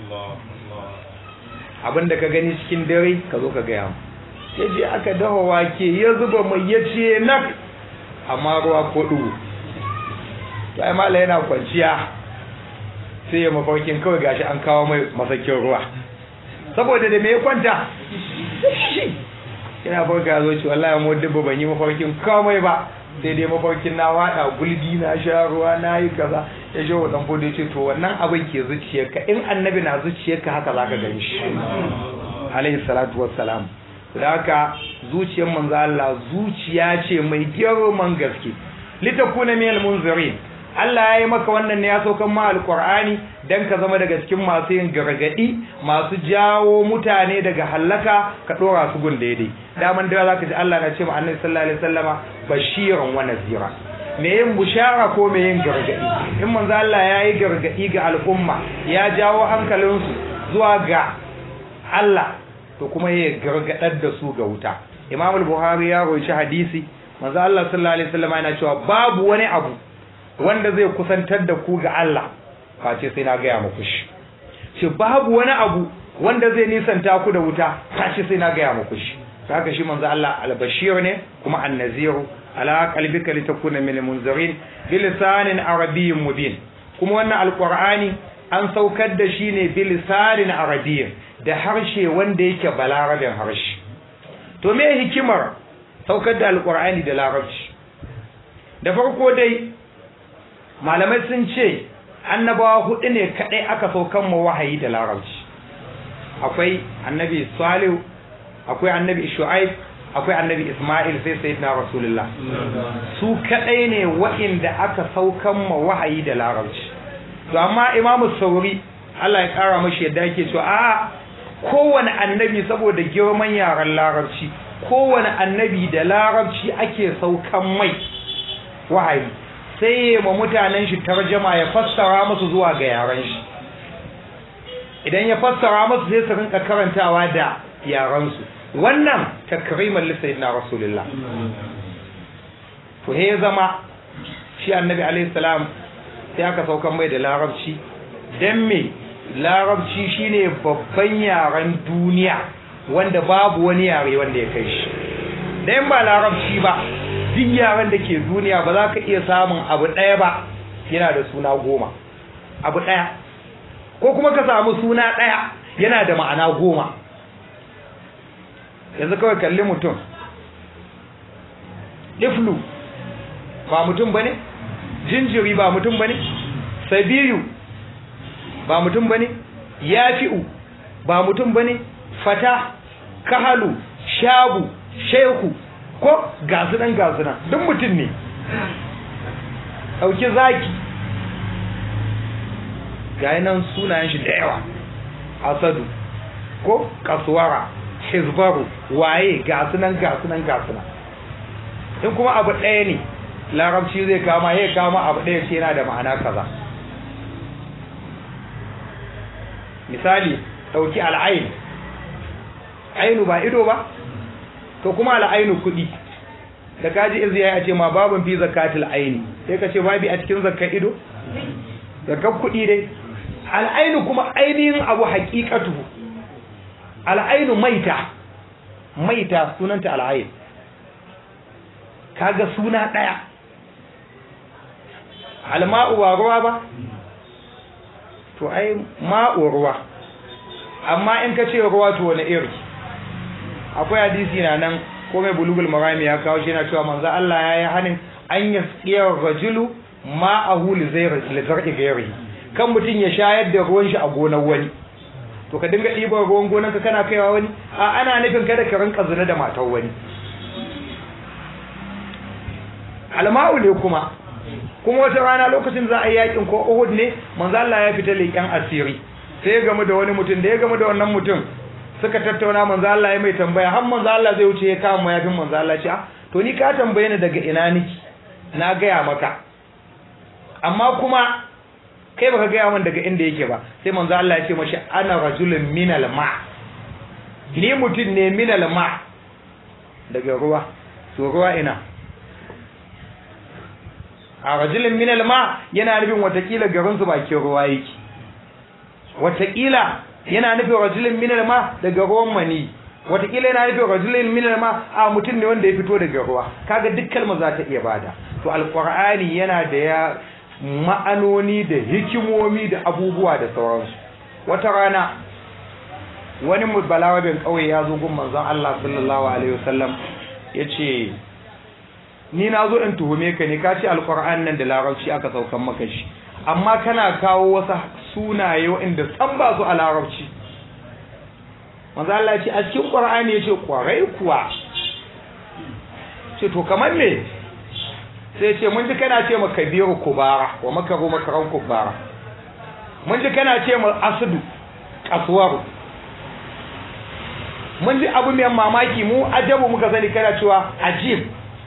abinda ka gani cikin dare ka zo ka gaya mu ya je aka dafa wake ya zuba mai ya ce nak amma ruwa ko dugu to ai mala yana kwanciya sai ya mafarkin kawai gashi an kawo mai masakin ruwa saboda da me ya kwanta shi yana farka zo ce wallahi mu dubba ban yi mafarkin komai ba sai dai mafarkin na wada gulbi na sha ruwa na yi kaza ya shi wadan bude ya ce to wannan abin ke zuciyarka in annabi na zuciyarka haka zaka gani shi alaihi salatu wassalam da haka zuciyar manzo Allah zuciya ce mai girman gaske litakuna minal munzirin Allah ya yi maka wannan ne ya saukan ma alkur'ani dan ka zama daga cikin masu yin gargadi masu jawo mutane daga hallaka ka dora su gun daidai daman da zaka ji Allah na ce ma annabi sallallahu alaihi wasallama bashiran wa nazira me yin bushara ko me yin gargadi in manzo Allah ya yi gargadi ga al'umma ya jawo hankalinsu zuwa ga Allah to kuma ya gargadar da su ga wuta Imam al-Buhari ya roci hadisi manzo Allah sallallahu alaihi wasallama yana cewa babu wani abu wanda zai kusantar da ku ga Allah face sai na gaya muku shi shi babu wani abu wanda zai nisanta ku da wuta face sai na gaya muku shi haka shi manzo Allah al-bashir ne kuma an-nazir ala qalbika litakuna min al-munzirin bilisanin arabiyyin mubin kuma wannan alqur'ani an saukar da shi ne bilisanin arabiyyin da harshe wanda yake balarabin harshe to me hikimar saukar da alqur'ani da larabci da farko dai malamai sun ce annabawa hudu ne kadai aka saukan mu wahayi da larabci akwai annabi salihu akwai annabi shu'aib akwai annabi isma'il sai sayyidina rasulullah su kadai ne wa'inda aka saukan mu wahayi da larabci to amma imamu sauri Allah ya kara mashi yadda yake cewa a kowane annabi saboda girman yaran larabci kowane annabi da larabci ake saukan mai wahayi sai ya ma mutanen shi tarjama ya fassara musu zuwa ga yaran shi idan ya fassara musu sai su rinka karantawa da yaran su wannan takriman li sayyidina rasulullah to he zama shi annabi alaihi salam sai aka saukan mai da larabci dan me larabci shine babban yaren duniya wanda babu wani yare wanda ya kai shi dan ba larabci ba duk yaren da ke duniya ba za ka iya samun abu ɗaya ba yana da suna goma abu ɗaya ko kuma ka samu suna ɗaya yana da ma'ana goma yanzu kawai kalli mutum iflu ba mutum bane jinjiri ba mutum bane sabiyu ba mutum bane yafi'u ba mutum bane fata kahalu shabu shehu ko gasu nan gasu nan duk mutum ne ɗauki zaki ga nan sunayen shi da yawa asadu ko kasuwara hizbaru waye gasu nan gasu nan gasu nan in kuma abu ɗaya ne larabci zai kama ya kama abu ɗaya ce yana da ma'ana kaza misali ɗauki al'ain ainu ba ido ba to kuma al'ainu kuɗi da kaji izi ya ce ma babin fi zakatul aini sai ka ce babi a cikin zakar ido zakar kuɗi dai al'ainu kuma ainihin abu haƙiƙatu al'ainu maita maita sunanta al'ain kaga suna ɗaya alma'u ba ruwa ba to ai ma'u ruwa amma in ka ce ruwa to wani iri akwai hadisi na nan ko mai bulugul marami ya kawo shi na cewa manzo Allah ya yi hanin an yasqiya rajulu ma'ahu li zar'i ghairi kan mutum ya shayar da ruwan shi a gonar wani to ka dinga ɗiban ruwan gonar ka kana kaiwa wani a ana nufin kada ka rinka zina da matar wani alma'u ne kuma kuma wata rana lokacin za a yi yakin ko Uhud ne manzo Allah ya fita leƙen asiri sai ya gamu da wani mutum da ya gamu da wannan mutum suka tattauna manzo Allah ya mai tambaya har manzo Allah zai wuce ya kama mayafin manzo Allah ce to ni ka tambaye ni daga ina niki na gaya maka amma kuma kai baka gaya min daga inda yake ba sai manzo Allah ya ce mashi ana rajulun minal ma ni mutum ne minal ma daga ruwa to ruwa ina a rajulun minal ma yana nufin watakila garin su bakin ruwa yake watakila yana nufin rajulun minal ma daga ruwan mani watakila yana nufin rajulun minal ma a mutum ne wanda ya fito daga ruwa kaga duk kalma za ta iya bada to alqur'ani yana da ya ma'anoni da hikimomi da abubuwa da sauransu wata rana wani balawabin kauye ya zo gun manzon Allah sallallahu alaihi wasallam yace ni na zo in tuhume ka ne ka ce alqur'an nan da larabci aka saukan maka shi amma kana kawo wasu sunaye waɗanda san ba su a larabci manzo Allah ya ce a cikin qur'ani yace kwarai kuwa ce to kamar me sai ce mun ji kana ce maka kabiru kubara wa makaru makaran kubara mun ji kana ce mu asdu kaswaru mun ji abu mai mamaki mu ajabu muka sani kana cewa ajib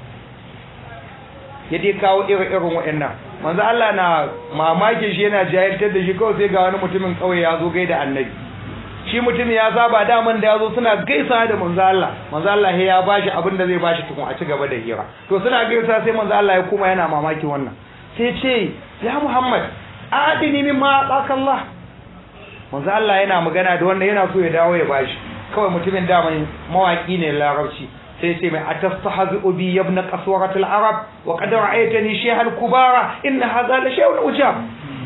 ya dai kawo irin irin waɗannan manzo Allah na mamakin shi yana jahiltar da shi kawai sai ga wani mutumin kauye ya zo gaida annabi shi mutum ya saba daman da ya zo suna gaisa da manzo Allah manzo Allah ya bashi abin da zai bashi tukun a ci gaba da hira to suna gaisa sai manzo Allah ya kuma yana mamaki wannan sai ce ya Muhammad adini min ma Allah manzo Allah yana magana da wannan yana so ya dawo ya bashi kawai mutumin daman mawaki ne larabci sai ce mai atastahzu bi ibn qaswarat al-arab wa qad ra'aytani shaykhan kubara inna hadha la shay'un ujab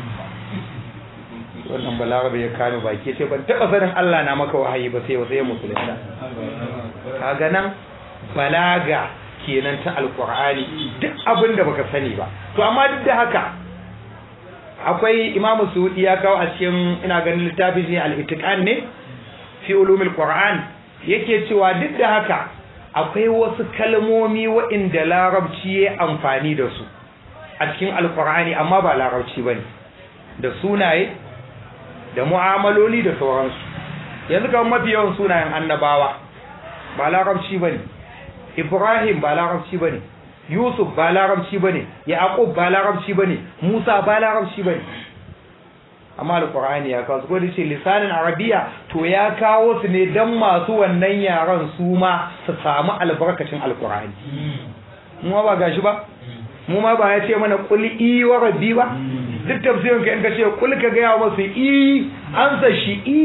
wannan balarabe ya kame baki sai ban taba sanin Allah na maka wahayi ba sai sai musulunta kaga nan balaga kenan ta alqur'ani duk abin da baka sani ba to amma duk da haka akwai imamu suudi ya kawo a cikin ina ganin littafin ne al-itiqan ne fi ulumil qur'an yake cewa duk da haka akwai wasu kalmomi waɗanda larabci ya amfani da su a cikin alqur'ani amma ba larabci bane da sunaye da mu'amaloli da sauransu yanzu kamar mafi yawan sunayen annabawa ba larabci ba ne ibrahim ba larabci ba ne yusuf ba larabci ba ne yaqub ba larabci ba ne musa ba larabci ba ne amma alqur'ani ya kawo su ko ce lisanin arabiya to ya kawo su ne dan masu wannan yaran su ma su samu albarkacin alqur'ani mu ba gashi ba mu ma ba ya ce mana qul i wa rabbi ba duk tafsirin ka in ka ce kul ka gaya masu i ansa shi i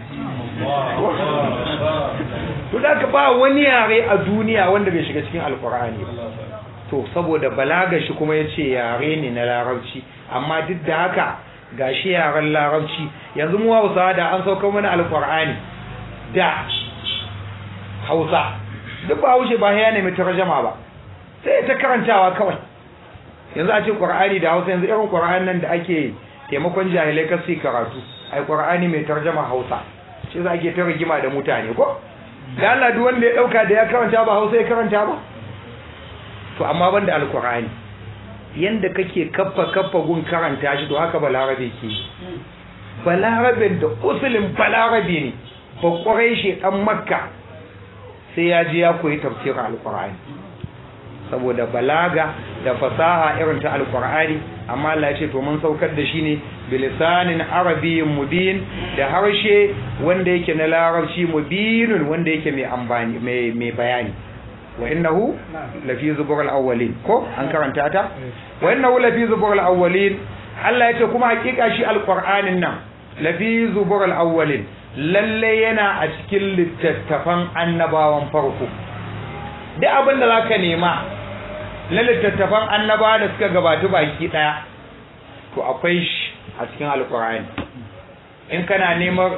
to da ka ba wani yare a duniya wanda bai shiga cikin alkur'ani ba to saboda balaga shi kuma ya ce yare ne na larabci amma duk da haka ga shi yaren larabci yanzu mu hausa da an sauka mana alkur'ani da hausa duk ba haushe ba ya nemi tarjama ba sai ta karantawa kawai yanzu a ce qur'ani da hausa yanzu irin qur'an nan da ake taimakon jahilai kasi karatu ai qur'ani mai tarjama hausa shi za ake ta rigima da mutane ko da Allah duk wanda ya dauka da ya karanta ba hausa ya karanta ba to amma banda alqur'ani yanda kake kaffa kaffa gun karanta shi to haka balarabe ke balarabe da usulin balarabe ne ba kwarai shi dan makka sai ya je ya koyi tafsirin alqur'ani saboda balaga da fasaha irin ta alqur'ani amma Allah ya ce to mun saukar da shi ne bilisanin arabiyyin mubin da harshe wanda yake na larabci mubinun wanda yake mai ambani mai mai bayani wa innahu lafi zubur al-awwalin ko an karanta ta wa innahu lafi zubur al-awwalin Allah ya ce kuma hakika shi alqur'anin nan lafi zubur al-awwalin lalle yana a cikin littattafan annabawan farko duk abin da zaka nema na littattafan annabawa da suka gabatu baki daya to akwai shi a cikin alkur'ani in kana neman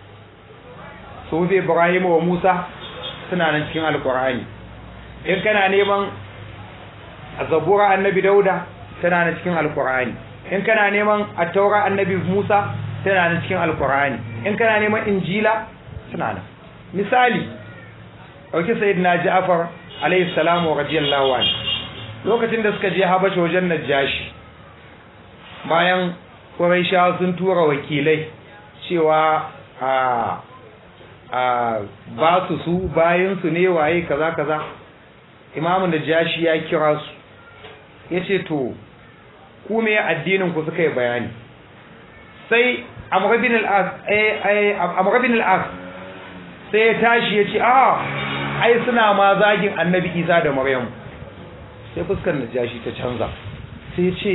sufi ibrahim wa musa suna nan cikin alkur'ani in kana neman zabura annabi dauda tana nan cikin alkur'ani in kana neman attaura annabi musa tana nan cikin alkur'ani in kana neman injila suna nan misali ɗauki sayyidina ja'far alayhi salamu radiyallahu anhu lokacin da suka je habasha wajen najashi bayan Qurayshawa sun tura wakilai cewa a a ba su su bayan su ne waye kaza kaza Imam Najashi ya kira su yace to ku me addinin ku suka yi bayani sai Amr bin al-As eh Amr bin al-As sai ya tashi yace a ai suna ma zagin Annabi Isa da Maryam sai fuskar Najashi ta canza sai ya ce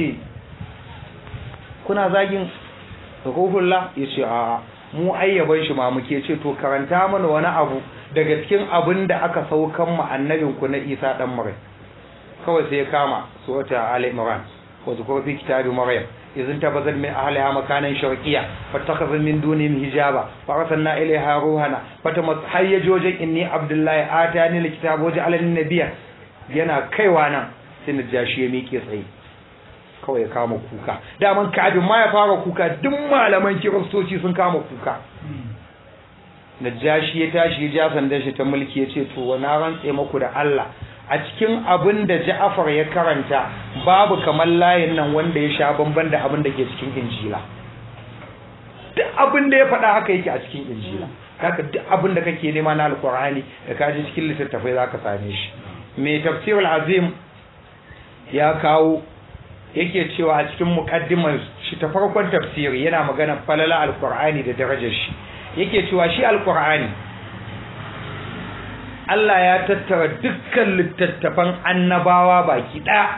kuna zagin ruhullah ya ce a mu ayyaban shi ma muke ce to karanta mana wani abu daga cikin abin da aka saukan mu annabin ku na Isa dan Maryam kawai sai ya kama surata Ali Imran wa zikru fi kitabi Maryam izin tabazal min ahliha makanan sharqiyya fattakhadha min dunihim hijaba fa arsalna ilayha ruhana fatamat hayyajojin inni abdullahi atani alkitaba wa ja'alani nabiyya yana kaiwa nan sai najashi ya miƙe tsaye kawai ya kama kuka daman kafin ma ya fara kuka duk malaman kiristoci sun kama kuka najashi ya tashi ya ja sandan shi ta mulki ya ce to wani rantse maku da Allah a cikin abin da Ja'far ya karanta babu kamar layin nan wanda ya sha bamban da abin da ke cikin Injila duk abin da ya faɗa haka yake a cikin Injila haka duk abin da kake nema na Alƙur'ani da ka ji cikin littattafai zaka same shi mai tafsirul azim ya kawo yake cewa a cikin mukaddimar shi ta farkon tafsiri yana magana falala alkur'ani da darajar shi yake cewa shi alkur'ani Allah ya tattara dukkan littattafan annabawa baki ɗaya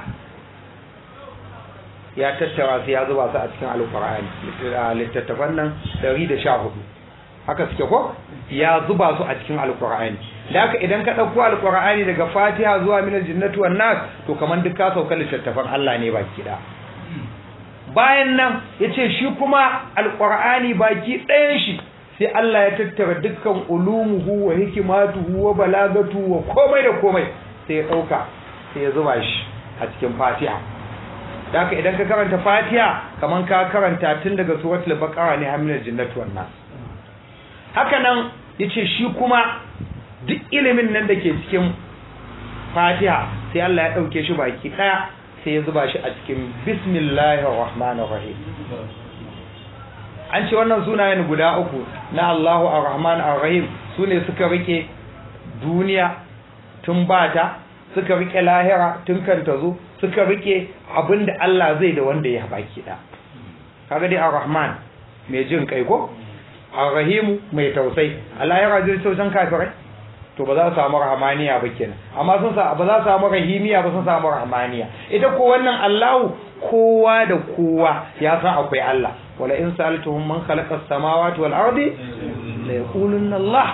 ya tattara su ya zuba su a cikin alkur'ani littattafan nan 114 haka suke ko ya zuba su a cikin alkur'ani da haka idan ka ɗauko alkur'ani daga fatiha zuwa minal jinnatu wan nas to kaman duk ka sauka littattafan Allah ne baki ɗaya bayan nan yace shi kuma alkur'ani baki ɗayan shi sai Allah ya tattara dukkan ulumuhu wa hikimatuhu wa balagatu wa komai da komai sai ya ɗauka sai ya zuba shi a cikin fatiha da haka idan ka karanta fatiha kaman ka karanta tun daga suratul baqara ne aminal jinnatu wan nas haka nan yace shi kuma duk ilimin nan da ke cikin fatiha sai Allah ya ɗauke shi baki ɗaya sai ya zuba shi a cikin bismillahir rahmanir rahim an ce wannan sunayen guda uku na Allahu ar-Rahman ar-Rahim sune suka rike duniya tun bata suka rike lahira tun kan tazo suka rike abinda Allah zai da wanda ya baki da kaga dai ar-Rahman mai jin kai ko ar-Rahim mai tausayi Allah ya rajin tausan kafirai to ba za su samu rahmaniya ba kenan amma sun sa ba za su samu rahimiya ba sun samu rahmaniya ita ko wannan Allahu kowa da kowa ya san akwai Allah wala in sa'altuhum man khalaqa as-samawati wal ardi la yaqulunna Allah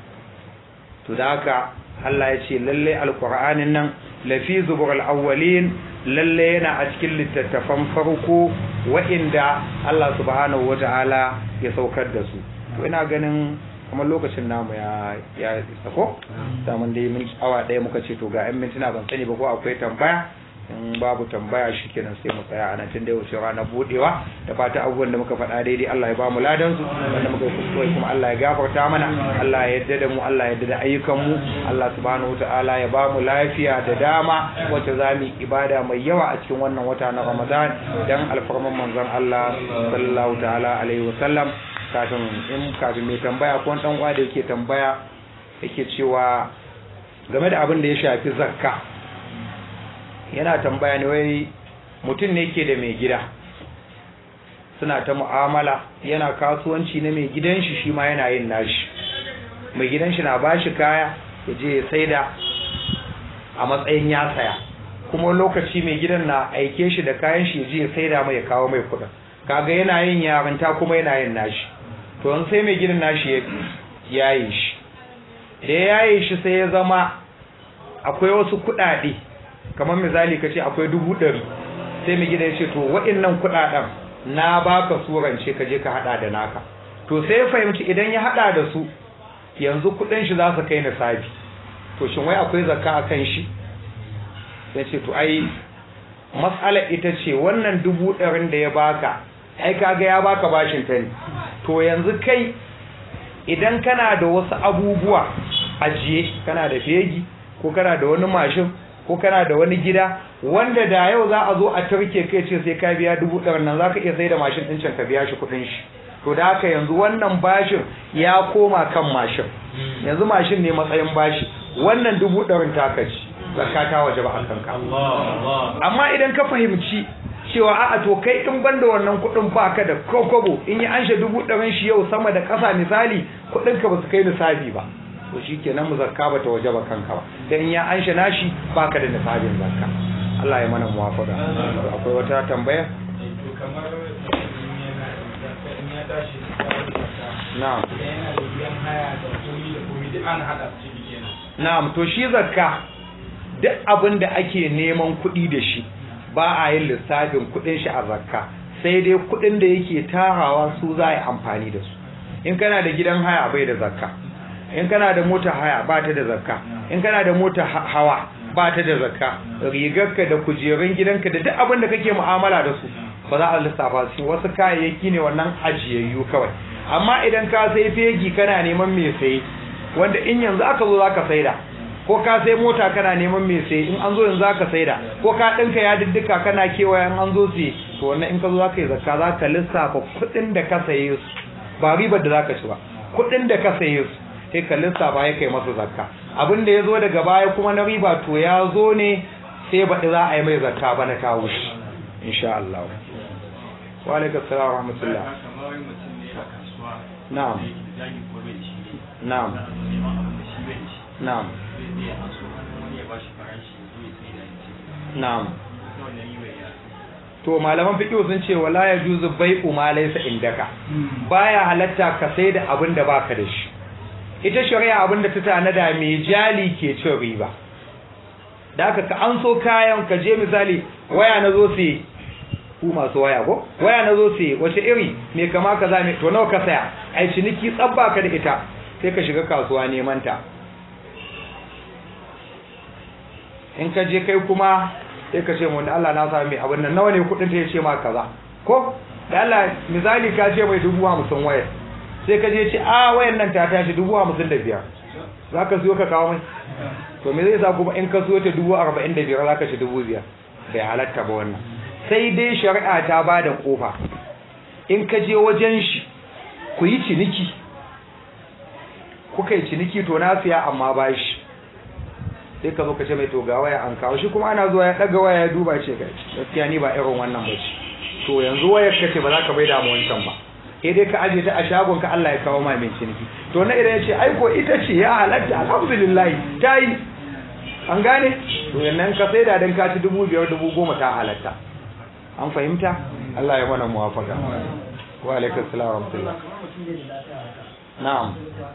to da haka Allah ya ce lalle alqur'anin nan lafi zuburul awwalin lalle yana a cikin littattafan farko wa'inda Allah subhanahu wata'ala ya saukar da su to ina ganin kamar lokacin namu ya ya isa ko daman dai min awa daya muka ce to ga 'yan mintuna ban sani ba ko akwai tambaya in babu tambaya shikenan sai mu tsaya a nan tun da wuce rana budewa da fata abubuwan da muka faɗa daidai Allah ya ba mu ladan su wanda muka kuskure kuma Allah ya gafarta mana Allah ya yarda da mu Allah ya yarda da ayyukan mu Allah subhanahu wataala ya ba mu lafiya da dama wacce za mu ibada mai yawa a cikin wannan wata na Ramadan dan alfarman manzon Allah sallallahu ta'ala alaihi wasallam kafin in kafin mai tambaya ko dan uwa da yake tambaya yake cewa game da abin da ya shafi zakka yana tambaya ne wai mutum ne ke da mai gida suna ta mu'amala yana kasuwanci na mai gidan shi shi ma yana yin nashi mai gidan shi na bashi kaya ya je ya saida a matsayin ya saya kuma lokaci mai gidan na aike shi da kayan shi ya je ya saida mai ya kawo mai kuɗin kaga yana yin yarinta kuma yana yin nashi to in sai mai gidan nashi ya yaye shi da ya yaye shi sai ya zama akwai wasu kuɗaɗe kamar misali ka ce akwai dubu ɗari sai mai gida ya ce to waɗannan kuɗaɗen na baka surance ka je ka haɗa da naka to sai ya fahimci idan ya haɗa da su yanzu kuɗin shi za su kai nisabi to shin wai akwai zakka a kan shi sai ce to ai matsala ita ce wannan dubu ɗarin da ya baka ai kaga ya baka bashin ta ne to yanzu kai idan kana da wasu abubuwa ajiye kana da fegi ko kana da wani mashin ko kana da wani gida wanda da yau za a zo a turke kai ce sai ka biya dubu ɗari nan za ka iya sai da mashin ɗin can ka biya shi kuɗin shi to da haka yanzu wannan bashin ya koma kan mashin yanzu mashin ne matsayin bashi wannan dubu ɗarin taka ci zakka ta waje ba a kanka amma idan ka fahimci cewa a'a to kai in banda wannan kuɗin baka da kokobo in yi anshe dubu ɗarin shi yau sama da ƙasa misali kuɗin ka ba su kai nisabi ba to shi kenan mu zakka ba ta waje ba kanka ba dan in ya anshe nashi baka da nisabin zakka Allah ya mana muwafaka akwai wata tambaya
kamar in ya tashi
na'am
yana da biyan haya da komi da komi duk an haɗa su ciki kenan
na'am to shi zakka duk abin da ake neman kuɗi da shi ba a yin lissafin kuɗin shi a zakka sai dai kuɗin da yake tarawa su za a yi amfani da su in kana da gidan haya bai da zakka in kana da mota haya ba ta da zakka in kana da mota ha- hawa ba ta da zakka rigarka da kujerun gidanka da duk abin da kake mu'amala da su ba za a lissafa su wasu kayayyaki ne wannan ajiyayyu kawai amma idan ka sai fegi kana neman mai saye wanda in yanzu aka zo zaka saida ko ka sai mota kana neman mai saye in an zo yanzu zaka saida ko ka dinka ya diddika kana kewaya in an zo siye to wannan in ka zo zaka yi zakka zaka lissafa kuɗin da ka saye su ba ribar da zaka ci ba kuɗin da ka saye su sai ka lissafa ya kai masa zakka abin da ya zo daga baya kuma na riba to ya zo ne sai baɗi za a yi mai zakka ba na kawo shi insha Allah wa alaikum salam wa rahmatullah
kamar wai mutum ne a kasuwa
na'am
da yake da jagi ko bai da shi ne
na'am
na neman abin da shi bai da shi
na'am
zai zai a so wani ya ba shi farashi ya zo ya sai da ya ce
na'am
na wannan yi bai ya
to malaman fiqh sun ce wala yajuzu bai'u ma laysa indaka baya halatta ka sai da abin da baka da shi ita shari'a abin da ta tanada mai jali ke cin riba da haka ka an so kayan ka je misali waya na zo sai ku masu waya ko waya na zo sai wace iri me kama kaza me to nawa ka saya ai ciniki tsabba ka da ita sai ka shiga kasuwa neman ta in ka je kai kuma sai ka ce mu da Allah na sami mai abin nan nawa ne kudin ta yace ma kaza ko da Allah misali ka ce mai dubu hamsin wayar sai ka je ce a wayan nan ta tashi dubu hamsin da biyar za ka siyo ka kawo mai to me zai sa kuma in ka siyo ta dubu arba'in da biyar za ka ci dubu biyar bai halatta ba wannan sai dai shari'a ta ba da kofa in ka je wajen shi ku yi ciniki kuka yi ciniki to na siya amma ba shi sai ka zo ka ce mai to ga waya an kawo shi kuma ana zuwa ya daga waya ya duba ce ga gaskiya ni ba irin wannan ba ce to yanzu wayar ka ce ba za ka bai da mu wancan ba sai dai ka aje ta a shagon ka Allah ya kawo ma mai ciniki to na idan ya ce ai ko ita ce ya halatta alhamdulillah ta yi an gane to yannan ka sai da dan ka ci dubu biyar dubu goma ta halatta an fahimta Allah ya mana muwafaka wa alaikum assalam wa rahmatullah na'am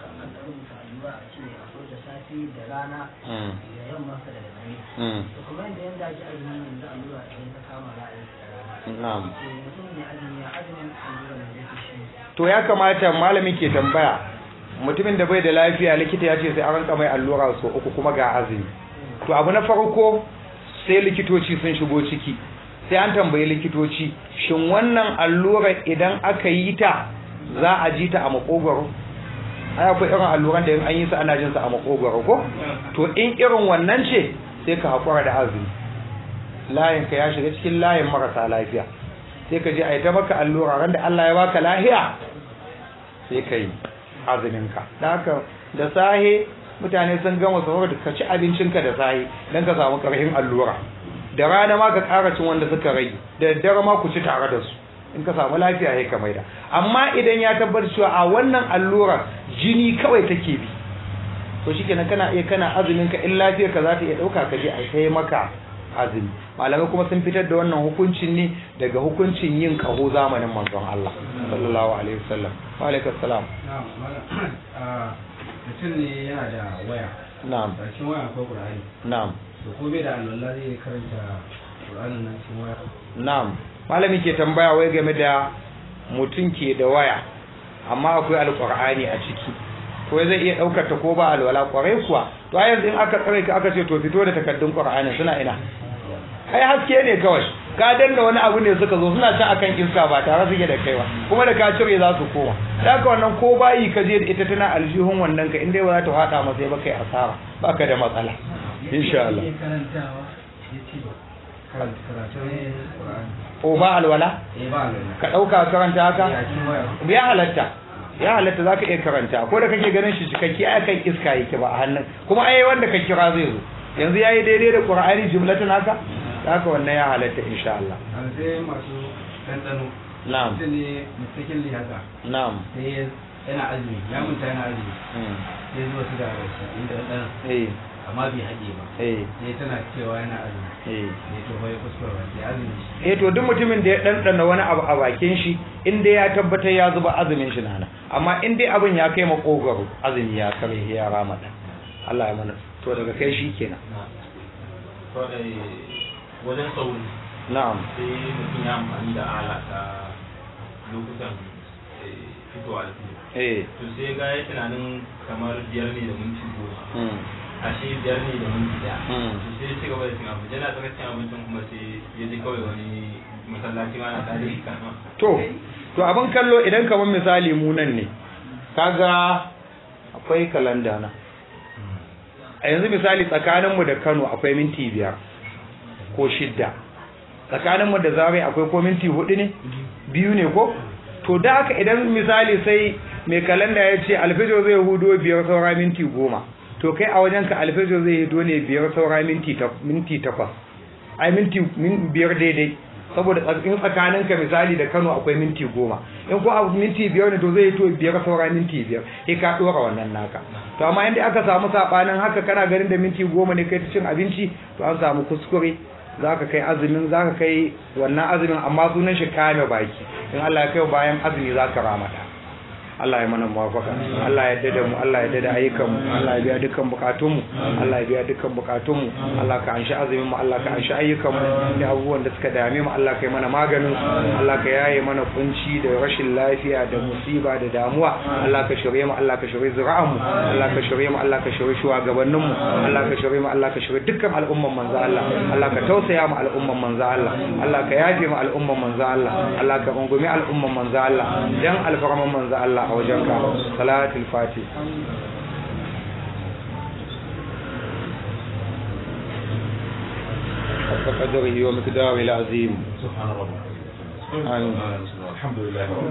da rana
mm
da yamma da dare
mm
to kuma yadda yanda ake azumi yanzu allura idan ta kama za a yi ta rana
na'am
to mutum ne azumi ya azumin allura da yake shi
to ya kamata malami ke tambaya mutumin da bai da lafiya likita ya ce sai an ranka mai allura so uku kuma ga azumi to abu na farko sai likitoci sun shigo ciki sai an tambayi likitoci shin wannan allura idan aka yi ta za a ji ta a makogwaro ai akwai irin alluran da in an yi su ana jin su a makogwaro ko to in irin wannan ce sai ka hakura da azumi layin ka ya shiga cikin layin marasa lafiya sai ka je a yi ta maka allura ran da Allah ya baka lahiya sai ka yi azuminka da haka da sahe mutane sun gama sahur da ka ci abincinka da sahe don ka samu ƙarfin allura da rana ma ka ƙara cin wanda suka rage da daddare ma ku ci tare da su in ka samu lafiya ya ka maida amma idan ya tabbatar cewa a wannan allura jini kawai take bi to shikenan kana iya kana azumin ka in lafiyar ka za ta iya ɗauka ka je a kai maka azumi malamai kuma sun fitar da wannan hukuncin ne daga hukuncin yin kaho zamanin manzon Allah sallallahu alaihi wasallam wa alaikum salam
mutum ne yana da waya
na'am
a cikin waya akwai ƙur'ani
na'am
da ko bai da alwala zai karanta ƙur'anin nan cikin waya
na'am malami ke tambaya wai game da mutum ke da waya amma akwai alqur'ani a ciki ko zai iya daukar ta ko ba alwala kwarai kuwa to a yanzu in aka tsare ka aka ce to fito da takaddun qur'ani suna ina ai haske ne kawai ka danna wani abu ne suka zo suna can akan iska ba tare suke da kai ba kuma da ka cire za su koma da haka wannan ko bayi ka je da ita tana aljihun wannan ka inda ba za ta hada masa ba kai asara baka da matsala insha Allah
karantawa ya ce karatun ƙur'ani
ko ba alwala
eh ba alwala
ka dauka karanta haka
a cikin waya
ya halatta ya halatta zaka iya karanta ko da kake ganin shi cikakke ai kan iska yake ba a hannun kuma ai wanda ka kira zai zo yanzu yayi daidai da qur'ani jumlatan haka haka wannan ya halatta insha Allah
a sai masu ɗanɗano
na'am
mutum ne mistakenly haka
na'am
sai yana azumi ya munta yana azumi
mm.
sai zuwa su da inda ɗanɗano
eh
amma bai haɗe ba
eh
sai tana cewa yana azumi
eh
sai to bai kuskure ba sai azumi shi
eh to duk mutumin da ya ɗanɗana wani abu a bakin shi in dai ya tabbatar ya zuba azumin shi nana amma in dai abin ya kai makogaro azumi ya kare ya rama ɗan Allah ya mana to daga kai shi kenan
kawai wajen sauri
na'am
sai mutum ya amfani da ala ta lokutan eh, fitowa da fito
eh
to sai ga ya tunanin kamar biyar ne da minti goma
mm.
ashe biyar ne da minti daya
Mm.
to sai ya ci gaba da cin abinci yana tsaka cin abincin kuma sai ya ji kawai wani masallaci ma na tare da kama
to to abin kallo idan kamar misali mu nan ne kaga akwai kalanda na a yanzu misali tsakaninmu da Kano akwai minti biyar ko shidda tsakaninmu da Zaria akwai ko minti hudu ne biyu ne ko to da haka idan misali sai mai kalanda ya ce alfijir zai hudo biyar saura minti goma to kai a wajenka alfijir zai hudo ne biyar saura minti ta- minti takwas ai minti min biyar daidai saboda tsak- in tsakaninka misali da Kano akwai minti goma in ko abu minti biyar ne to zai to biyar saura minti biyar sai ka dora wannan naka to amma inda aka samu sabanin haka kana ganin da minti goma ne kai ta cin abinci to an samu kuskure zaka kai azumin zaka kai wannan azumin amma sunan shi kame baki in Allah ya kai bayan azumi zaka ramata Allah ya mana muwafaka Allah ya dada mu Allah ya dada ayyukan mu Allah ya biya dukkan bukatun mu Allah ya biya dukkan bukatun mu Allah ka anshi azumin mu Allah ka anshi ayyukan mu da abubuwan da suka dame mu Allah ka yi mana maganin su Allah ka yaye mana kunci da rashin lafiya da musiba da damuwa Allah ka shirye mu Allah ka shirye zuri'an mu Allah ka shirye mu Allah ka shirye shugabannin mu Allah ka shirye mu Allah ka shirye dukkan al'umman manzo Allah Allah ka tausaya mu al'umman manzo Allah Allah ka yafe mu al'umman manzo Allah Allah ka rungumi al'umman manzo Allah dan alfarman manzo Allah a wajenka salatul fatih حق قدره ومقداره العظيم
سبحان ربك
آمين
الحمد لله رب